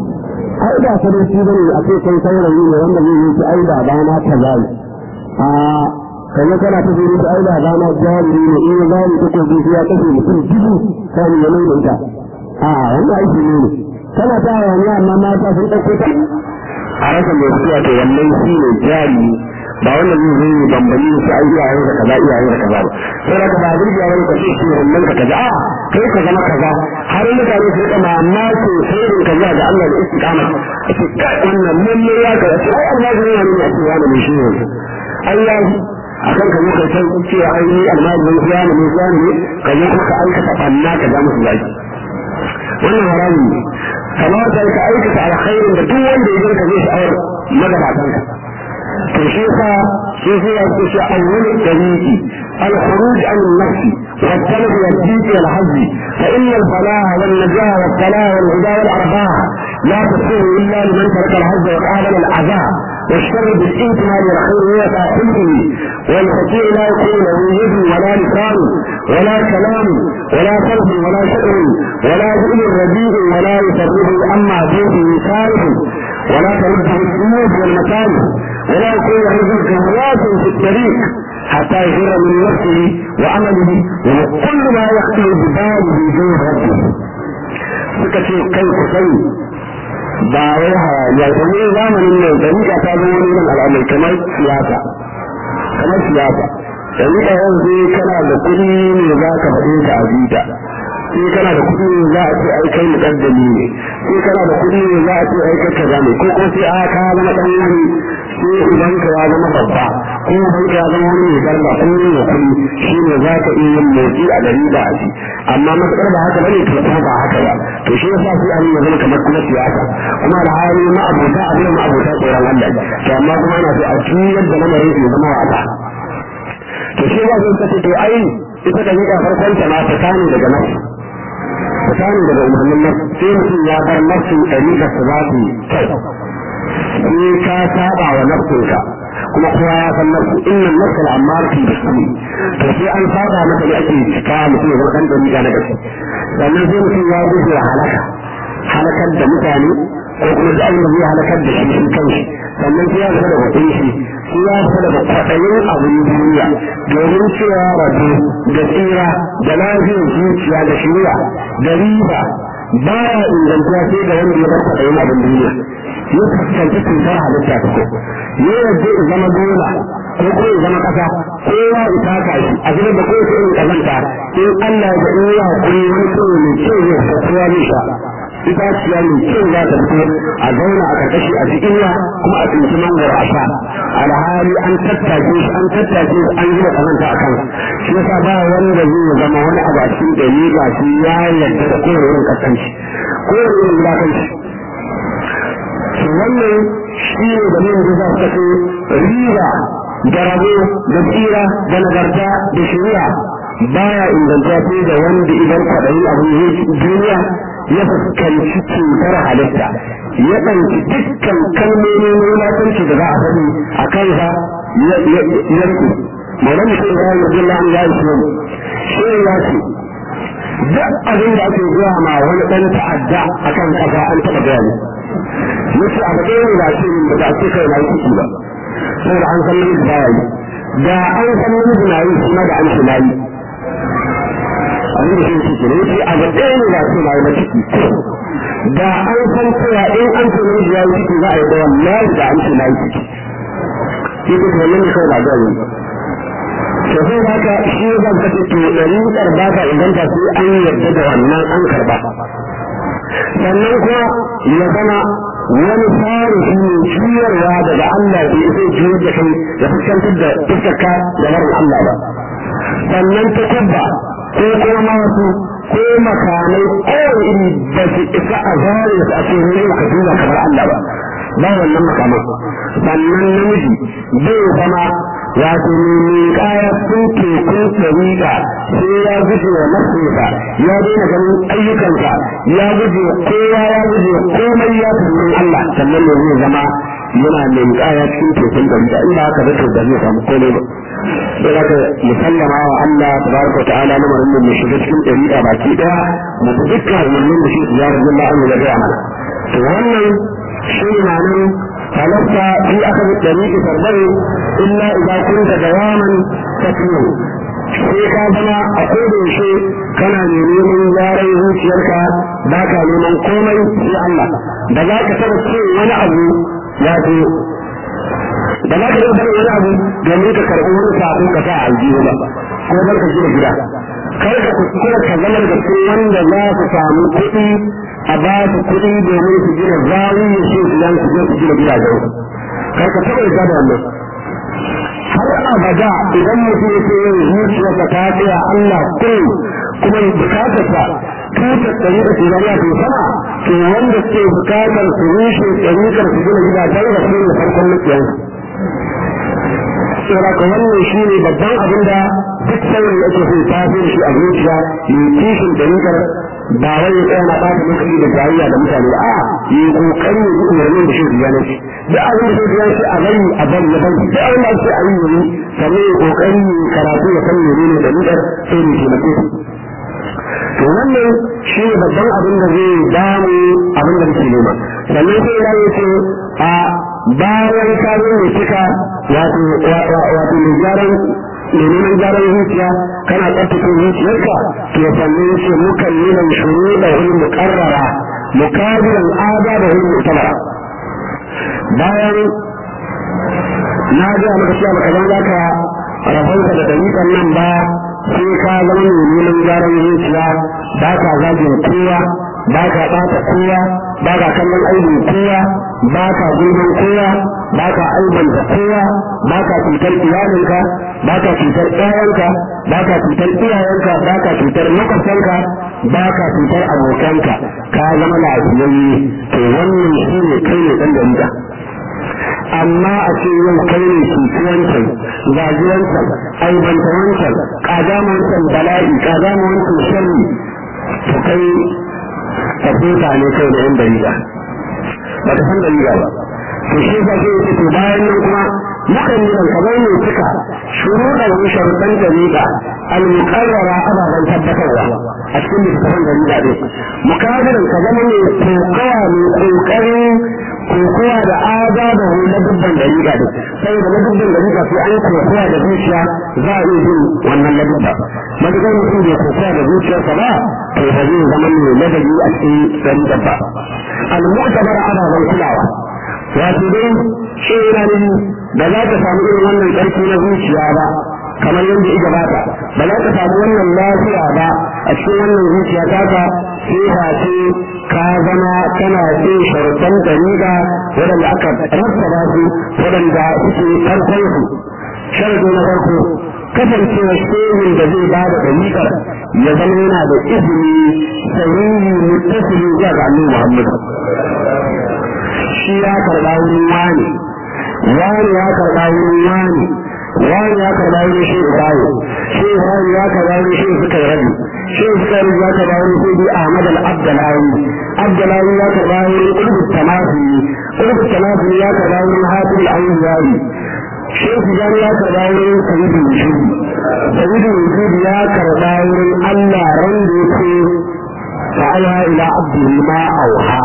ai da sadauki bane a ce kai saurayi ne wanda zai yi ai da bana kaza a kaje kana ta zuri da aida ga na jari ne in ya zani ta ko biyu ya kashe mutum dubu sai ya nuna ita a wannan aiki ne kana ta wani amma mata sun dauko ta a rasa mai suya to wannan shi ne jari ba wannan zai zai ne bambani su ai iyayen da kaza iyayen da kaza ba sai da ba burgiya wani ka ce shi wannan ka kaza a kai ka zama kaza har mutane su rika mamaki sirrin kaza ga Allah da istiqama ake wannan mun ne ya ga ai Allah ne ya nuna cewa ne shi ne Allah akan ka muka san cewa ai ni almajirin kiyama ne kiyama ne ka zo kuma ka aikata banna ka ja musu zaki wannan haramun ne kamata ka aikata alkhairin da duk wanda ya ka zai sha'awar magabatan ka to shi yasa shi sai ya ce awwal tariqi الخروج عن النفس والطلب والدين والحظ فإن الفلاح والنجاة والصلاح والهدى والأرباح لا تصير إلا لمن ترك الحظ وقابل العذاب والشر بالانتهاء والخير هو صاحبه والخطير لا يكون له يد ولا لسان ولا كلام ولا قلب ولا شعر ولا ذئب رديء ولا يفرده اما به صالح ولا ترده الجنود والمكان ولا يكون له جهوات في الطريق حتى يفر من نفسه وعمله وكل ما يخطر بباله جوه ربه سكتي كيف سيء ba wai hayaniya domin zamanin nan dariƙa ta zama wani irin al'amari kamar siyasa kamar siyasa dariƙa yau sai kana da kuɗi ne za ka faɗe ka a bita sai kana da kuɗi ne za a ce ai kai muƙaddami ne sai kana da kuɗi ne za a ce ai kai kaza ne ko ko sai a ka zama ɗan wani sai idan ka ya zama babba ko idan ka ya zama wani mai garba ko ne da kuɗi shi ne za ka iya yin motsi a gari da a ci amma matuƙar ba haka bane to kuma ba haka ba to shi yasa sai an yi zama kamar kuma siyasa kuma da hali ma abota abin ma abota tsoron Allah to amma kuma ana so a ciyar da lamarin su zama wasa to shi ba zai kace to ai ita da nika farkon ta ma ta tani daga nan ta tani daga umarnin nan sai mutum ya bar nafsin ɗariƙa su za su sai ka saba wa nafsinka kuma kowa ya san nafsu inna nafsal amarati bismi to sai an saba maka ne ake cika mutum ya zama dan dariƙa na gaske sannan sai mutum ya gudu halaka halakar da mutane ko kuma da abin da zai halakar da shi shi kanshi sannan sai ya fita da hudun shi sai ya fita daga kwaɗayin abin duniya domin cewa rabu da tsira da lafiyar zuciya da shirya da riba ba ya ingantuwa sai da wanda ya bar kwaɗayin abin duniya ya fuskanci cutar halitta ta ko ya yadda ya zama dola ko ko ya zama ƙasa kowa ya taka shi a zubar da kowace irin ƙazanta in Allah ya ga in ya hakuri wani kawai mai kyau zai kowa zai sha itaciya mai kyau za ta fito a zauna a karkashi a cikin ya kuma a tsinci mangoro a sha alhali an tattake shi an tattake shi an zuba kazanta a kan shi yasa ba wanda zai zama wani abu a cikin ɗari ga shi ya yarda da kowane irin kasance kowane irin wulakanci to wannan shi ne da min da za su kace riba da rabo da tsira da nagarta da shari'a baya inganta sai da wanda idan kwaɗayi abin duniya ya fuskanci cutar halitta ya ɗauki dukkan kalmomi na wulakanci da za a faɗi a kansa ya rike maulan mutum ya yi jilla an ya ishe mu shi ya ce duk abin da ake zuwa ma wani ɗan ta'adda a kan ƙasa an taɓa gaya ne yace abu ɗaya ne ba ce min ba ce kai na yi ciki ba saboda an san namiji ba yi da an san namiji na yi kuma da an shi na yi abin da shi ciki ne yace abu ɗaya ne ba ce na yi ba ciki da an san cewa in an ce namiji ya yi ciki za a yi da wallahi da an ce na yi ciki shi ko wannan ne kawai ba ga yi to sai haka shi zan kace to ɗari karba ka inganta sai an yarda da wannan an karba sannan kuma ya zama wani tarihi ne juyarwa daga Allah bai zai juyar da kai ya fuskantar da fuskarka da marin Allah ba sannan ta kubba ko kuma masu ko makamai kowane iri ba su isa a zare su a cikin ka duba kamar Allah ba ba wannan makaman sannan namiji zai zama wato mai kaya sun tekun tsarika sai ya guje wa nafsinsa ya daina ganin ayyukansa ya guje kowa ya guje komai ya tunan Allah sannan ne zai zama yana mai kaya cikin tekun tsarika in ba haka zato da zai samu komai ba sai haka musallama wa Allah tabaraka wa ta'ala lamarin da mu shiga cikin tsarika baki daya mu dukkan umarnin da shi ya rabbi Allah an ya gaya mana to wannan shi na nan فلست في أخذ الطريق تربوي إلا إذا كنت دواما تتلو sai ka zama a koda yaushe kana ne neman gyaran zuciyarka ba ka neman komai sai Allah da za ka taba ce wani abu ya ce da za ka taba ce wani abu domin ka karɓi wani sako ka sa aljihu ba ko don ka gina gida kar ka kuskura ka zama da cikin wanda za su samu kuɗi a ba su kuɗi domin su gina zawi ya ce su yan su je su gina gidajen kar ka taɓa yarda da wannan har abada idan mutum ya ce yin zuciyarsa ta tsaya Allah kun kuma bukatarsa tutar ɗari da shugaba ke sama to wanda ke bukatar su rushe ɗarikar su gina gidajen da su ne farkon mutuwansu saboda ka wannan shi ne babban abin da duk sauran yake so ta fi shi a zuciya mai kishin ɗarikar ba wai ya tsaya na ɓata lokaci da jayayya da mutane ba a yi kokari ya ji umarnin da shi ya ne shi duk abin da shi ya ce a bari a bari ya bari duk abin da ake a yi yayi sannan ya kokari ya karatu ya san menene da nidar sai ne taimake su to wannan shi ne babban abin da zai damu abin da muke nema sannan sai ya yi ce a bayan ka zo ne cika wato wato mai gyaran mai neman gyaran zuciya kana tsaftace zuciyarka to sannan ce mukan nuna shuru da wani mukarrara mukabilan ada da wani mutabara bayan na ga maka cewa baka zan zaka rabonka da dalilan nan ba sai ka zama mai neman gyaran zuciya ba ka zagin kowa ba ka ɓata kowa ba ka kallon aibin kowa ba ka gulman kowa ba ka aibanta kowa ba ka cutar iyalinka ba ka cutar ƴaƴanka ba ka cutar iyayenka ba ka cutar makwabtanka ba ka cutar abokanka ka zama lafiyayye to wannan shi ne kai ne ɗan dalila amma a ce yau kai ne cuci wancan zagi wancan aibanta wancan ƙadama wancan bala'i ƙadama wancan sharri to kai tafuta ne kai da yan dalila ba ta san dalila ba to shi ba zai ce to bayan nan kuma mukan yi kamar ne suka shuruɗa wani sharuɗan dalila al-muqarrara ababen tabbatarwa a cikin littafin dalila ɗin mukabirin ka zama ne kokawa mai ƙoƙarin kokowa da ada da wani na dubban dalila ɗin saboda na dubban dalila sai an kokowa da zuciya za a iya yin wannan na dubba matuƙar mutum bai kokowa da zuciyarsa ba to ba zai zama ne ladabi a cikin dalila ba al-mu'tabar ababen kulawa wato dai shi yana ne da za ka samu irin wannan ƙarfi na zuciya ba kamar yadda ita bata ba za ka samu wannan lafiya ba a cikin wannan zuciya taka sai ba ce ka zama kana bin sharuɗan dariƙa waɗanda aka rattaba su waɗanda suke farkon su sharadi na farko kasancewa shehin da zai ba da dariƙar ya zama yana da izini sahihi muttasili zuwa ga annabi Muhammad shi ya karɓa wurin wani wani ya karɓa wurin wani wani ya karɓa wurin shi Ibrahim shi Ibrahim ya karɓa wurin shi suka yi rabi shi suka yi ya karɓa wurin sai bi Ahmad al-Abdalawi Abdalawi ya karɓa wurin Qutb Tamafi Qutb Tamafi ya karɓa wurin Hafiz al-Awliyawi shi Tijani ya karɓa wurin Sayyid al-Wujud Sayyid al-Wujud ya karɓa wurin Allah ran da yake fa'ala ila abdihi ma auha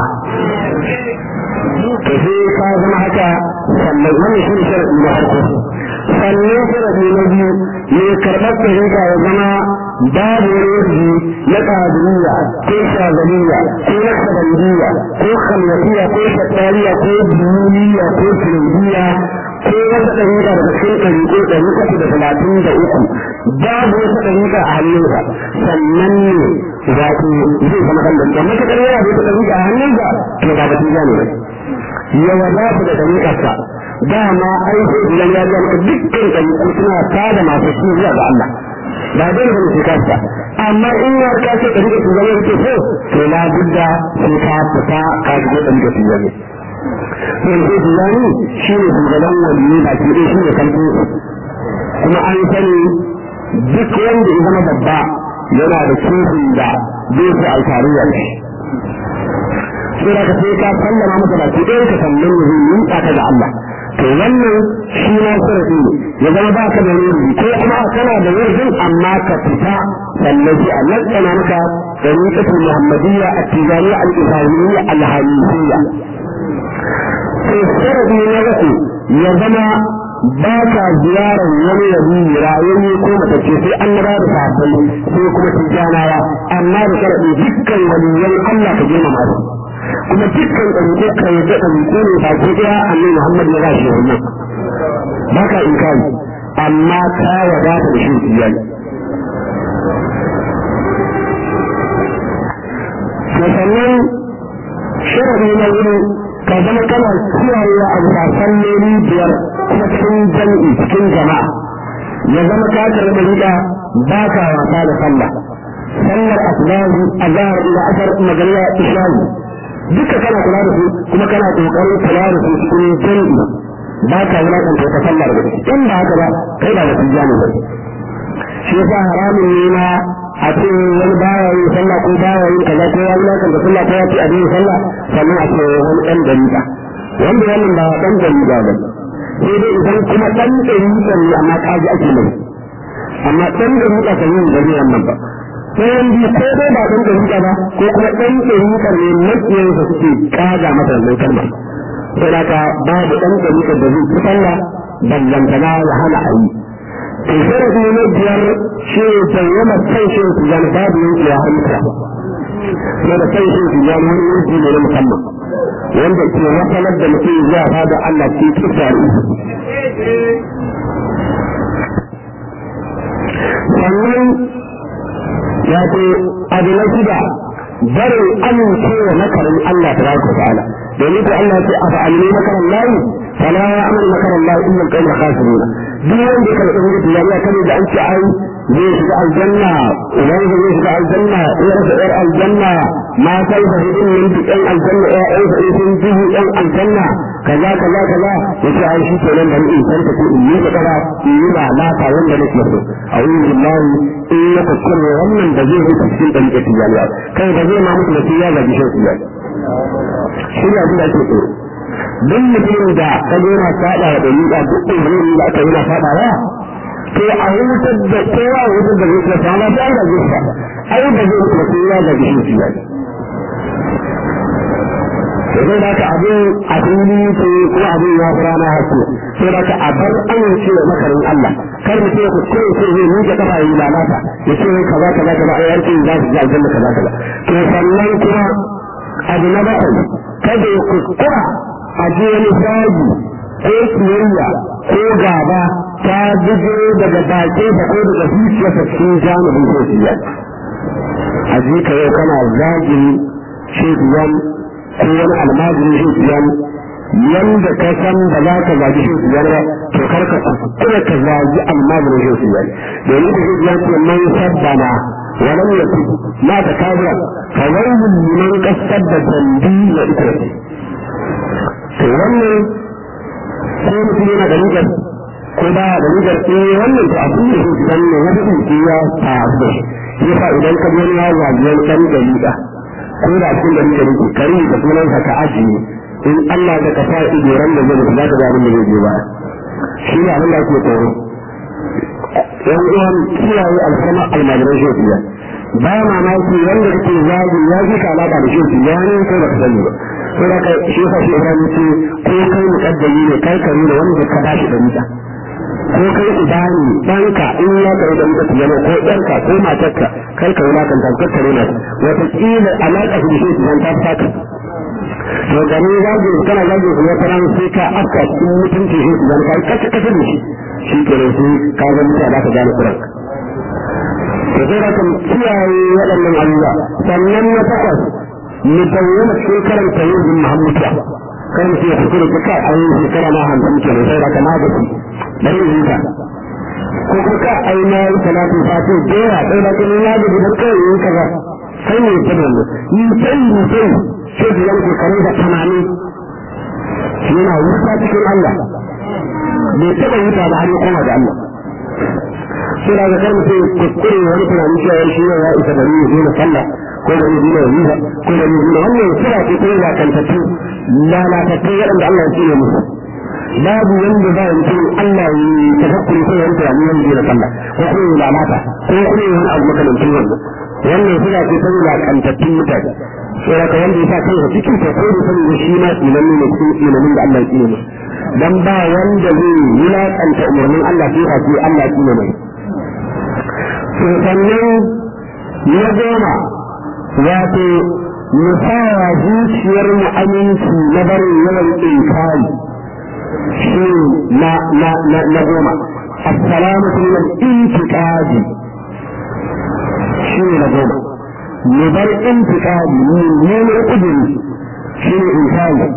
to sai ka zama haka sannan wannan shi sharadi na farko sannan sharadi na biyu ne karɓar ɗariƙa ya zama babu wani na ƙadiriya ko shazaliya ko nasabandiya ko khamyatiya ko shattariya ko duniya ko kirbiya ko wata ɗariƙa daga cikin ɗariƙo ɗari uku da talatin da uku babu wata ɗariƙa a hannunsa sannan ne wato zai zama kan da matuƙar yana da wata ɗariƙa a hannunsa to ba batun ne ba ya wadata da dariƙarsa dama ai sai idan ya ga maka dukkan dariƙar suna tada masu su zuwa ga Allah ba dai ba su kasa amma in ya ka ce dariƙar su zama yake so to la budda sai ka fita ka shigo dariƙar su zama yanzu Tijjani shi ne shugaban waliyu ba ke shi ne kan kuma an sani duk wanda ya zama babba yana da kifin da zai fi alfariya da shi sai da ka sai ka sallama masa baki ɗaya ka sannan ya zai yi ka da Allah to wannan shi na sarafi ne ya zama ba ka da wuri ko kuma kana da wurin amma ka fita sannan sai a lakana maka tariqatul muhammadiyya at-tijaniyya al-ibrahimiyya al-hanifiyya sai sarafi na uku ya zama ba ka ziyarar wani yabi rayayye ko matacce sai an na da sahabbai sai kuma tijanawa amma da sharaɗi dukkan waliyan Allah ka je masu kuma dukkan ɗauke ka yi da ɗauke ne ba ko ɗaya annabi Muhammad ya gashi wannan ba ka inkari amma ka wadata da shi iyali sannan sharadi na wuri ka zama kana kiyayewa a bisa salloli biyar kuma cikin jam'i cikin jama'a ya zama ka karɓi riga ba ka wasa da sallah sallar asbahi azhar ila asar magariya isha'i duka kana kula da su kuma kana kokarin kula da su cikin jam'i ba ka wulakanta ta sallar da in ba haka ba kai ba wasu jami ba shi yasa haramun ne na a ce wani baya yin sallah ko baya yin kaza ko ya wulakanta sallah ko ya ce a yin sallah sannan a ce wani ɗan dalila wanda wannan ba ɗan dalila ba sai dai idan kuma ɗan dalila ne amma kaji ake mai amma ɗan dalila kan yin gari wannan ba ɗayan biyu ko dai ba ɗan dalila ba ko kuma ɗan dalila ne makiyansa suke kaga masa wannan kalma sai da ka babu ɗan dalila da zai fi sallah ballantana ya hana a yi to sharafi na biyar shi ne bayyana kan shi su zama babu yanke ya hanta na da kan shi su zama wani yanki ne na musamman wanda ke wasalar da mutum zuwa fada Allah ke kisa sannan ya ce abu na shida barin amincewa makarin Allah ta baraka ta'ala domin ko Allah ce a fa'alni makarin layi fala ya amal makarin layi illa al-qawm khasirun duk wanda ya karɓi mutu ya ya kare da an ce ai zai shiga aljanna idan zai shiga aljanna ya rasa yar aljanna ma kai da hidin min duk ɗan aljanna ya ɗan sa sun duhu ɗan aljanna kaza kaza kaza ya ce ai shi kenan da in san ta ko in yi da kaza in yi ba lata wanda nake so a wurin billahi in ya kuskure wannan da zai rufe cikin ɗan ƙafi ya kai ba zai ma mutu da ya gaji shan su ya shi ne abin da ake tsoro duk mutumin da ka zo na saba da dalila duk umarnin da aka yi na saba wa to a wutar da kowa a wutar da zai sama ta da zai sa ai da zai mutu sai ya gaji shi ya to zai da ka abin a fili to kuma abin ya fara na hasu sai da ka a bar amince da makarin Allah kar mutum ya kuskure sai zai miƙa kafa yi lalata ya ce kaza kaza kaza ai yarki za su ji aljanna kaza kaza to sannan kuma abu na bakwai kada ya kuskura a je wani zagi ko kiyayya ko gaba ta bugo daga bakin sa ko daga zuciyarsa cikin jami'in sosiya a ji ka yau kana zagin shekiyan ko wani almajirin shekiyan yanda ka san ba za ka zagi shekiyan ba to kar ka kuskura ka zagi almajirin shekiyan domin da shekiyan ce man sabbana ولم يكن ما تكابر فويل لمن قصد ذنبي وإثمي to wannan sai mutum yana da rigar ko ba da rigar eh wannan to abin da shi dan ne wani in ya faru da shi yasa idan ka gani ya zagi wani dan dalila ko da cikin da rigar ki kari da sunan ka ajiye in Allah da ka sa ido ran da zai za ka ga abin da zai je ba shi ne abin da ake tsoro yan uwan kiyaye alfarma almajiran shofiya ba mamaki wanda kake zagi ya ji ka alaka da shofiya ne kai ba ka sani ba sai da kai shi yasa shi Ibrahim ce ko kai mukaddami ne kai kare da wanda ka ba shi da mita ko kai idani danka in ya kare da mita yana ko danka ko matarka kai ka wula kan tankar kare na wata kila alaka da shi ta ta saka to gani zagi kana zagi kuma kana sai ka afka cikin mutunci shi dan kai kace kace da shi shi ke da su ka ga mutane da ka gane kuran to sai da kan kiyaye waɗannan abubuwa sannan na takwas mu bayyana cikin karanta yin Muhammad ya kan sai ya fito da kai an yi shekara ma hamsin ke sai da kana da shi dan yin ka ko kuma ka ai na yi salatu fati dora sai da kuma ya da da kai yin kaza sai ne ta da ni sai ni sai sai da yanke kare da tamani yana wuta cikin Allah bai taɓa wuta ba har ya koma da Allah sai da ga karmu sai kuskure wani tunani cewa shi ne ya isa da ni ne sallah ko da ni ne yi ko da ni ne wannan sura ce ko ya kantattu lalatattu waɗanda Allah ya tsine musu babu wanda za a yi Allah ya tafakkuri ko wani tunani wanda ya sallah ko kuma ya lalata ko kuma ya wani abu makamancin wannan wannan sura ce ta lalatattu mutane sai da wanda ya sa kansa cikin ta ko da sani shi ma tsinan ne cikin tsinanin da Allah ya tsine musu dan ba wanda zai wulaƙanta umarnin Allah sai ka ce Allah ya tsine mai to sannan na goma wato mu sawa zuciyar mu aminci na barin yawan inkari shi na na na na goma assalamu min al-intiqadi shi ne na goma mu bar intiqadi mu ne ne kudiri shi ne inkari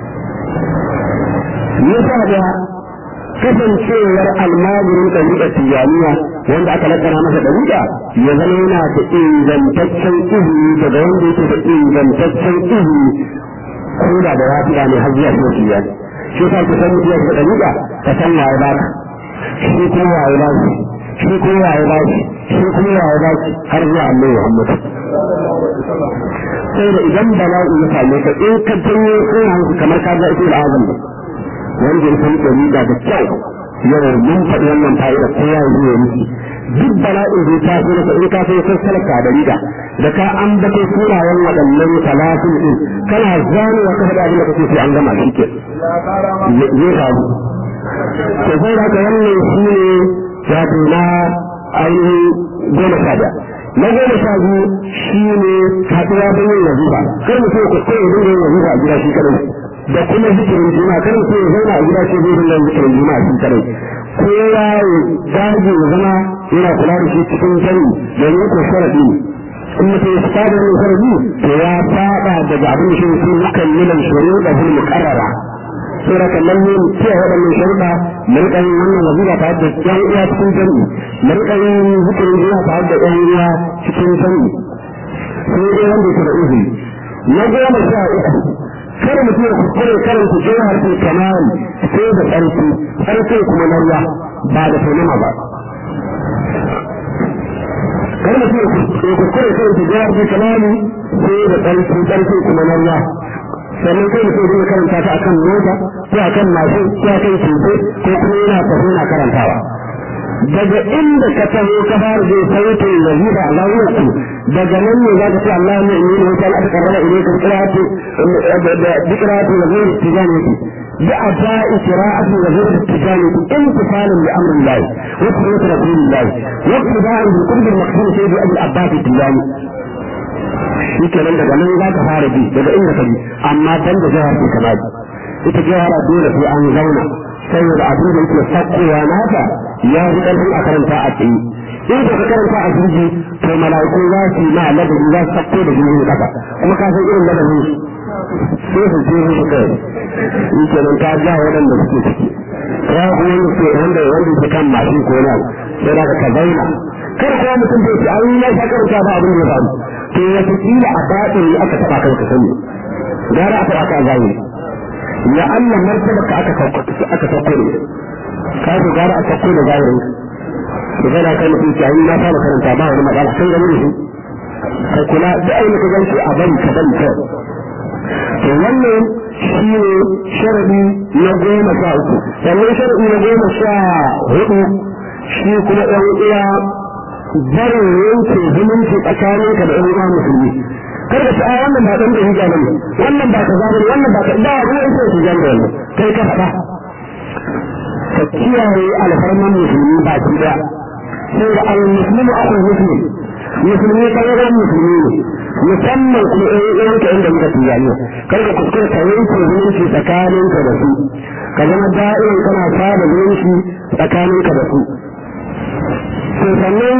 yasa da kasancewar almajirin ɗariƙa tijaniya wanda aka lakana masa ɗariƙa ya zama yana da ingantaccen izini daga wanda yake da ingantaccen izini ko da da wafiya ne har zuwa sai tijani shi sa ku san mutuwa da ɗariƙa ka san waye ba ka shi kuma waye ba shi shi kuma waye ba shi shi kuma waye ba shi har zuwa annabi Muhammad sai da idan bala'i ya same ka in ka janyo sunan kamar ka ga ita al'azam wanda ya san ɗariƙa da kyau yau mun faɗi wannan fa'ida ko ya yi ne miki duk bala'in da ta so da in ka so sai salaka da riga da ka an bato sunayen waɗannan talatin din kana zani wa kafa da abin da kake sai an gama shi ke zai faru to sai da ka wannan shi ne wato na ainihin goma sha biyar na goma sha biyu shi ne haɗuwa don yin wazifa kar mutum ku kai yin yin wazifa a gida shi kadai da kuma zikirin juma'a kar mutum ya zauna a gida shi zai yin zikirin juma'a shi kadai kowa ya dage ya zama yana kula da shi cikin sani domin ko sharadi ne in mutum ya fada wannan sharadi to ya fada daga abin da shi sun mukallilan shuruɗa fil muqarrara sura kallon ne cewa waɗannan sharuɗa mu riƙa yin wannan wazira tare da ƴan uwa cikin jami'i mu riƙa yin zikirin juma'a tare da ƴan uwa cikin jami'i sai dai wanda yake da izini na goma sha uku kada mutum ya kuskure karanta jawhar fil kamal sai da tsarki tsarki kuma na ruwa ba da tunama ba kada mutum ya kuskure karanta jawhar fil kamal sai da tsarki tsarki kuma na ruwa sannan kai mutum zai karanta ta akan mota ko akan mashin ko akan keke ko kuma yana tafi yana karantawa daga inda ka taho ka fara zai sautin wazifa a zawiyarsu daga nan ne za ka ce Allah ne ne ne wata al'ada karrama ile ka kiratu da kiratu wazir tijaniti da adai kiratu wazir tijaniti imtisalan bi amrin Allah wa sunnati rasulillah wa ittiba'an bi qurbi al-maqsud sayyidi Abu Abbas tijani shi kenan daga nan za ka fara bi daga inda ka bi amma dan da jihar ke kama bi ita jihar dole sai an zauna saboda abin da yake sakkowa nata ya fi ƙarfin a karanta a tsaye in ka karanta a jirgi to mala'iku za su yi ma ladabi za su sakko da jirgin kasa kuma ka san irin ladabin su sai su je su kai in kenan ta ja waɗanda suke ciki ya ku wanda ke wanda wanda ke kan mashin ko na sai da ka zauna kar kuma mutum bai ce ai na sha karanta ba abin da ya faru to wata kila a baɗin aka taɓa kai ka sani gara aka aka zahiri ya Allah martaba ka aka aka sauko ne ka ko gara aka sauko da zahirin da kana kai mutum ce ai na fara karanta ba wani matsala sai gani ne kai kula da aina ka ganci a bari ka bari kai to wannan shi ne sharadi na goma sha uku sannan sharadi na goma sha hudu shi kuma ɗan uwa barin yanke zumunci tsakaninka da ɗan uwa musulmi kar ka a wannan ba dan da hija bane wannan ba kaza bane wannan ba da ruwan sai hija bane kai ka fada ka kiyaye alfarman musulmi ba ki da sai da al muslimu akhu muslim musulmi kan ga musulmi ne musamman kuma ɗan ɗan ka inda muka tijani kar ka kuskure ka yanke zumunci tsakaninka da su ka zama da'in kana saba zumunci tsakaninka da su to sannan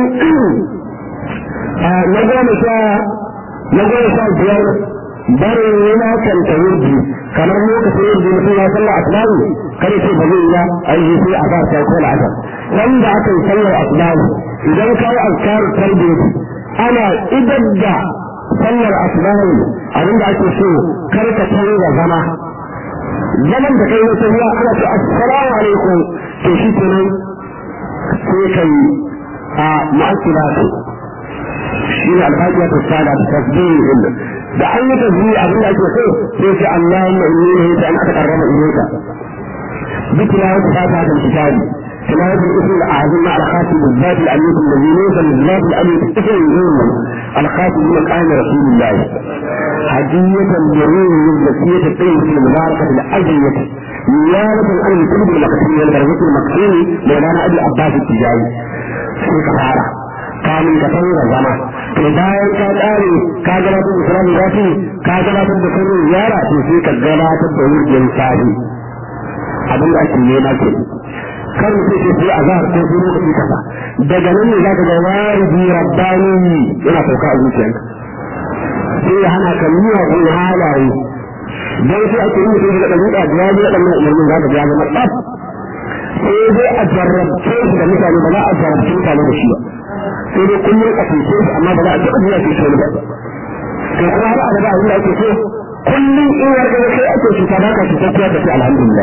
na goma sha na goma sha biyar barin yana kanta wurdi kamar lokacin wurdi mutum ya sallar asbahi kare ce ba zai ya aiki sai a bar sai ko al'asar wanda aka yi sallar asbahi idan ka yi azkar tarbiyya ana idan da sallar asbahi abinda ake so kar ka canza zama zaman da kai wata ya ana ce assalamu alaikum to shi kenan sai kai a mu'akkilatu shi ne alhajiya ta sada da tasbihi din da an yi tasbihi abin da ake so sai ce Allahumma inni nahita an ataqarraba ilayka bi tilawati fatiha al-kitab tilawati al-ism al-azim ala khatim al-zat al-aliyah alladhi laysa lil-zat al-aliyah ism al-azim al-khatim min qa'im rasulillah هدية لروح الزكية الطيبة المباركة الأجنية نيابة عن الكتب المقسومة والبرزة المقسومة مولانا أبي عباس التجاري في كفارة kamun ka canza zama to bayan ka tsare ka gabatar da salamu zafi ka gabatar da sanin yara to sai ka gabatar da wurin sahi abin da ake nema ke kar mu sai sai azhar ko sai lokaci kaza daga nan ne za ka ga wariji rabbani yana sauka a zuciyarka sai ya hana ka miya ko halaye dan sai ake yi sai da ɗabi'a da ya ji waɗannan umarnin za ka ga zama tsaf sai dai a jarrabce shi da mutane ba za a jarrabce mutane da shi ba sai dai kullum a fice shi amma ba za a taɓa zuwa fice ba to kuma har abada abin da ake so kullum in ya ga kai ake cuta ba ka cuta kuwa da shi alhamdulillah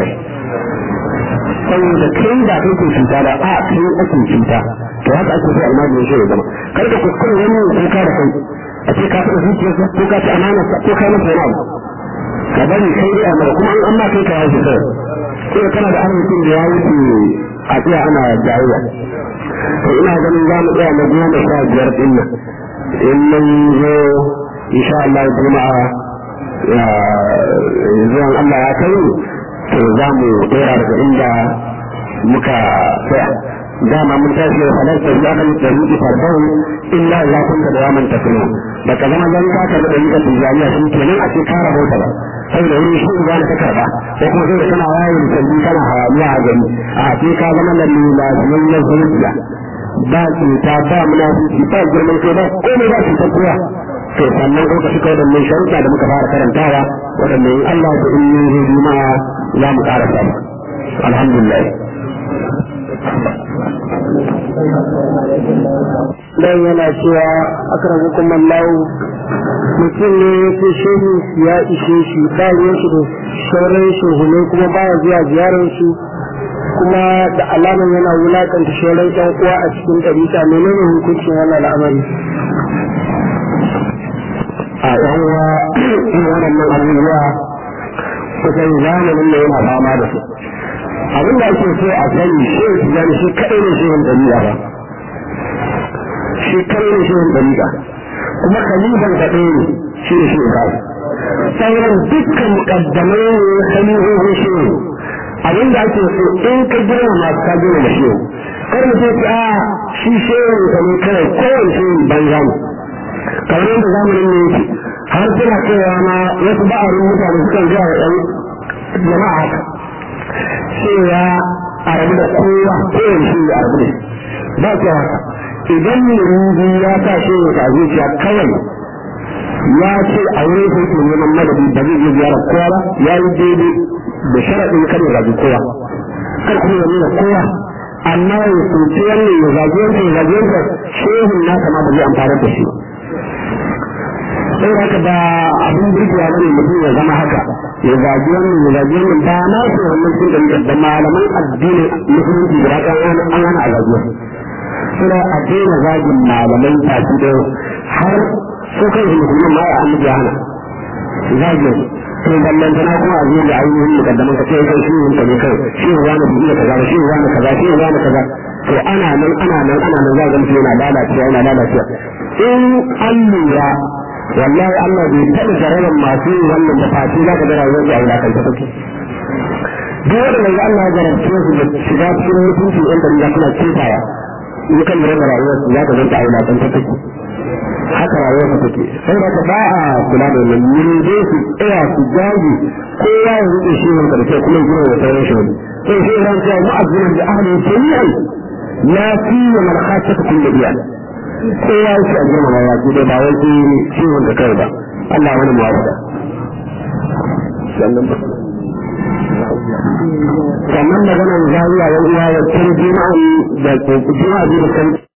saboda kai ba kai ke cuta ba a kai ake cuta to haka ake so almajin shi ya zama kar ka kuskure wani kuka da kai a ce ka taɓa zuciyarsa ko ka ci amanarsa ko ka masa wani abu ka bari kai dai amma kuma an amma kai ka yaji kai sai kana da arzikin da ya wuce a tsaya ana jayayya to ina ganin za mu tsaya na goma sha biyar din nan in mun zo insha Allah juma'a zuwan Allah ya kai to za mu dora daga inda muka tsaya dama mun tashi da halarta ya kan da ruki fardan illa Allah kun da yaman tafiya da ka zama zan ka da dalilin tijaniya shi kenan a ce ka rabota ba saboda wani shi ba ta karba ko kuma sai kana yayin kalli kana hayaniya a gani a ce ka zama lalle lafiyayyen zuciya ba cuta ba munafiki ba girman kai ba komai ba cutar kowa to sannan ko ka shiga wadannan sharuɗa da muka fara karantawa wadannan in Allah ya in yi zai juma'a za mu ƙara samu alhamdulillah
dan yana cewa akramu kuma Allah mutum ne ya ce shehu ya ishe shi ba ruwan shi da sauran shehunai kuma baya zuwa ziyarar su kuma da alaman yana wulakanta sauran ƴan uwa a cikin ɗarika menene hukuncin wannan al'amari
a yan uwa waɗannan abubuwa kusan zamanin da yana fama da su abin da ake so a sani shehu tijani shi kaɗai ne shehun ɗariƙa ba shi kaɗai ne shehun ɗariƙa kuma khalifan kaɗai ne shi ne shehu ba sauran dukkan muƙaddamai ne khalifofin shehu abin da ake so in ka girma masu ka girma da shehu kar mu ce a shi shehu ka ne kawai kowane shehu banza ne kamar yadda zamanin ne yake har suna cewa ma wasu ba'arin mutane sukan zuwa wa ɗan jama'a haka cewa a rabu da kowa kowane shi a rabu da ba ce haka idan ne ya sa shi a zuciya kawai ya ce a wurin sai ke neman madadi ba zai je ziyarar kowa ba ya yi daidai da sharaɗin kan ya gaji kowa kar kuma ya nuna kowa amma ya soci wannan ya zagi wancan ya zagi wancan shehun nasa ma ba zai amfana da shi sai haka ba abin birgewa ba ne mutum ya zama haka ya zagi wannan ya zagi wannan ba na su wannan sun da da malaman addini musulunci da haka an hana a zagi wasu suna a daina zagin malamai tafi da har ko kai shi musulman ma ya annabi ya hana zagin to ballan tana kuma a zuwa da ainihin mukaddaman ka sai kai shi ne ne kai shi ne wani biyu kaza shi ne wani kaza shi ne wani kaza to ana nan ana nan ana nan za ga mutum yana lalacewa yana lalacewa in an lura wallahi Allah bai taɓa jarabar masu yin wannan da fati za ka ga rayuwar da aula kan ta take duk wanda mai Allah ya jarabce su da shiga cikin mutunci ɗan da ya suna cetawa in kan lura da rayuwar su za ka zanta aula kan ta take haka rayuwar su take sai da ba a kula da wannan ne dai su tsaya su jaji kowa ya rike shi wanda da kai kuma gina da sauran shi wani sai sai ran cewa mu'azzinan da ahli jami'an la fi man khasata kullu biya kowa yake a girmama ya ce ba wai shi ciwon da kai ba Allah wani muwafaka sannan maganar zawiya yan uwa ya tun jima'a da jima'a da kan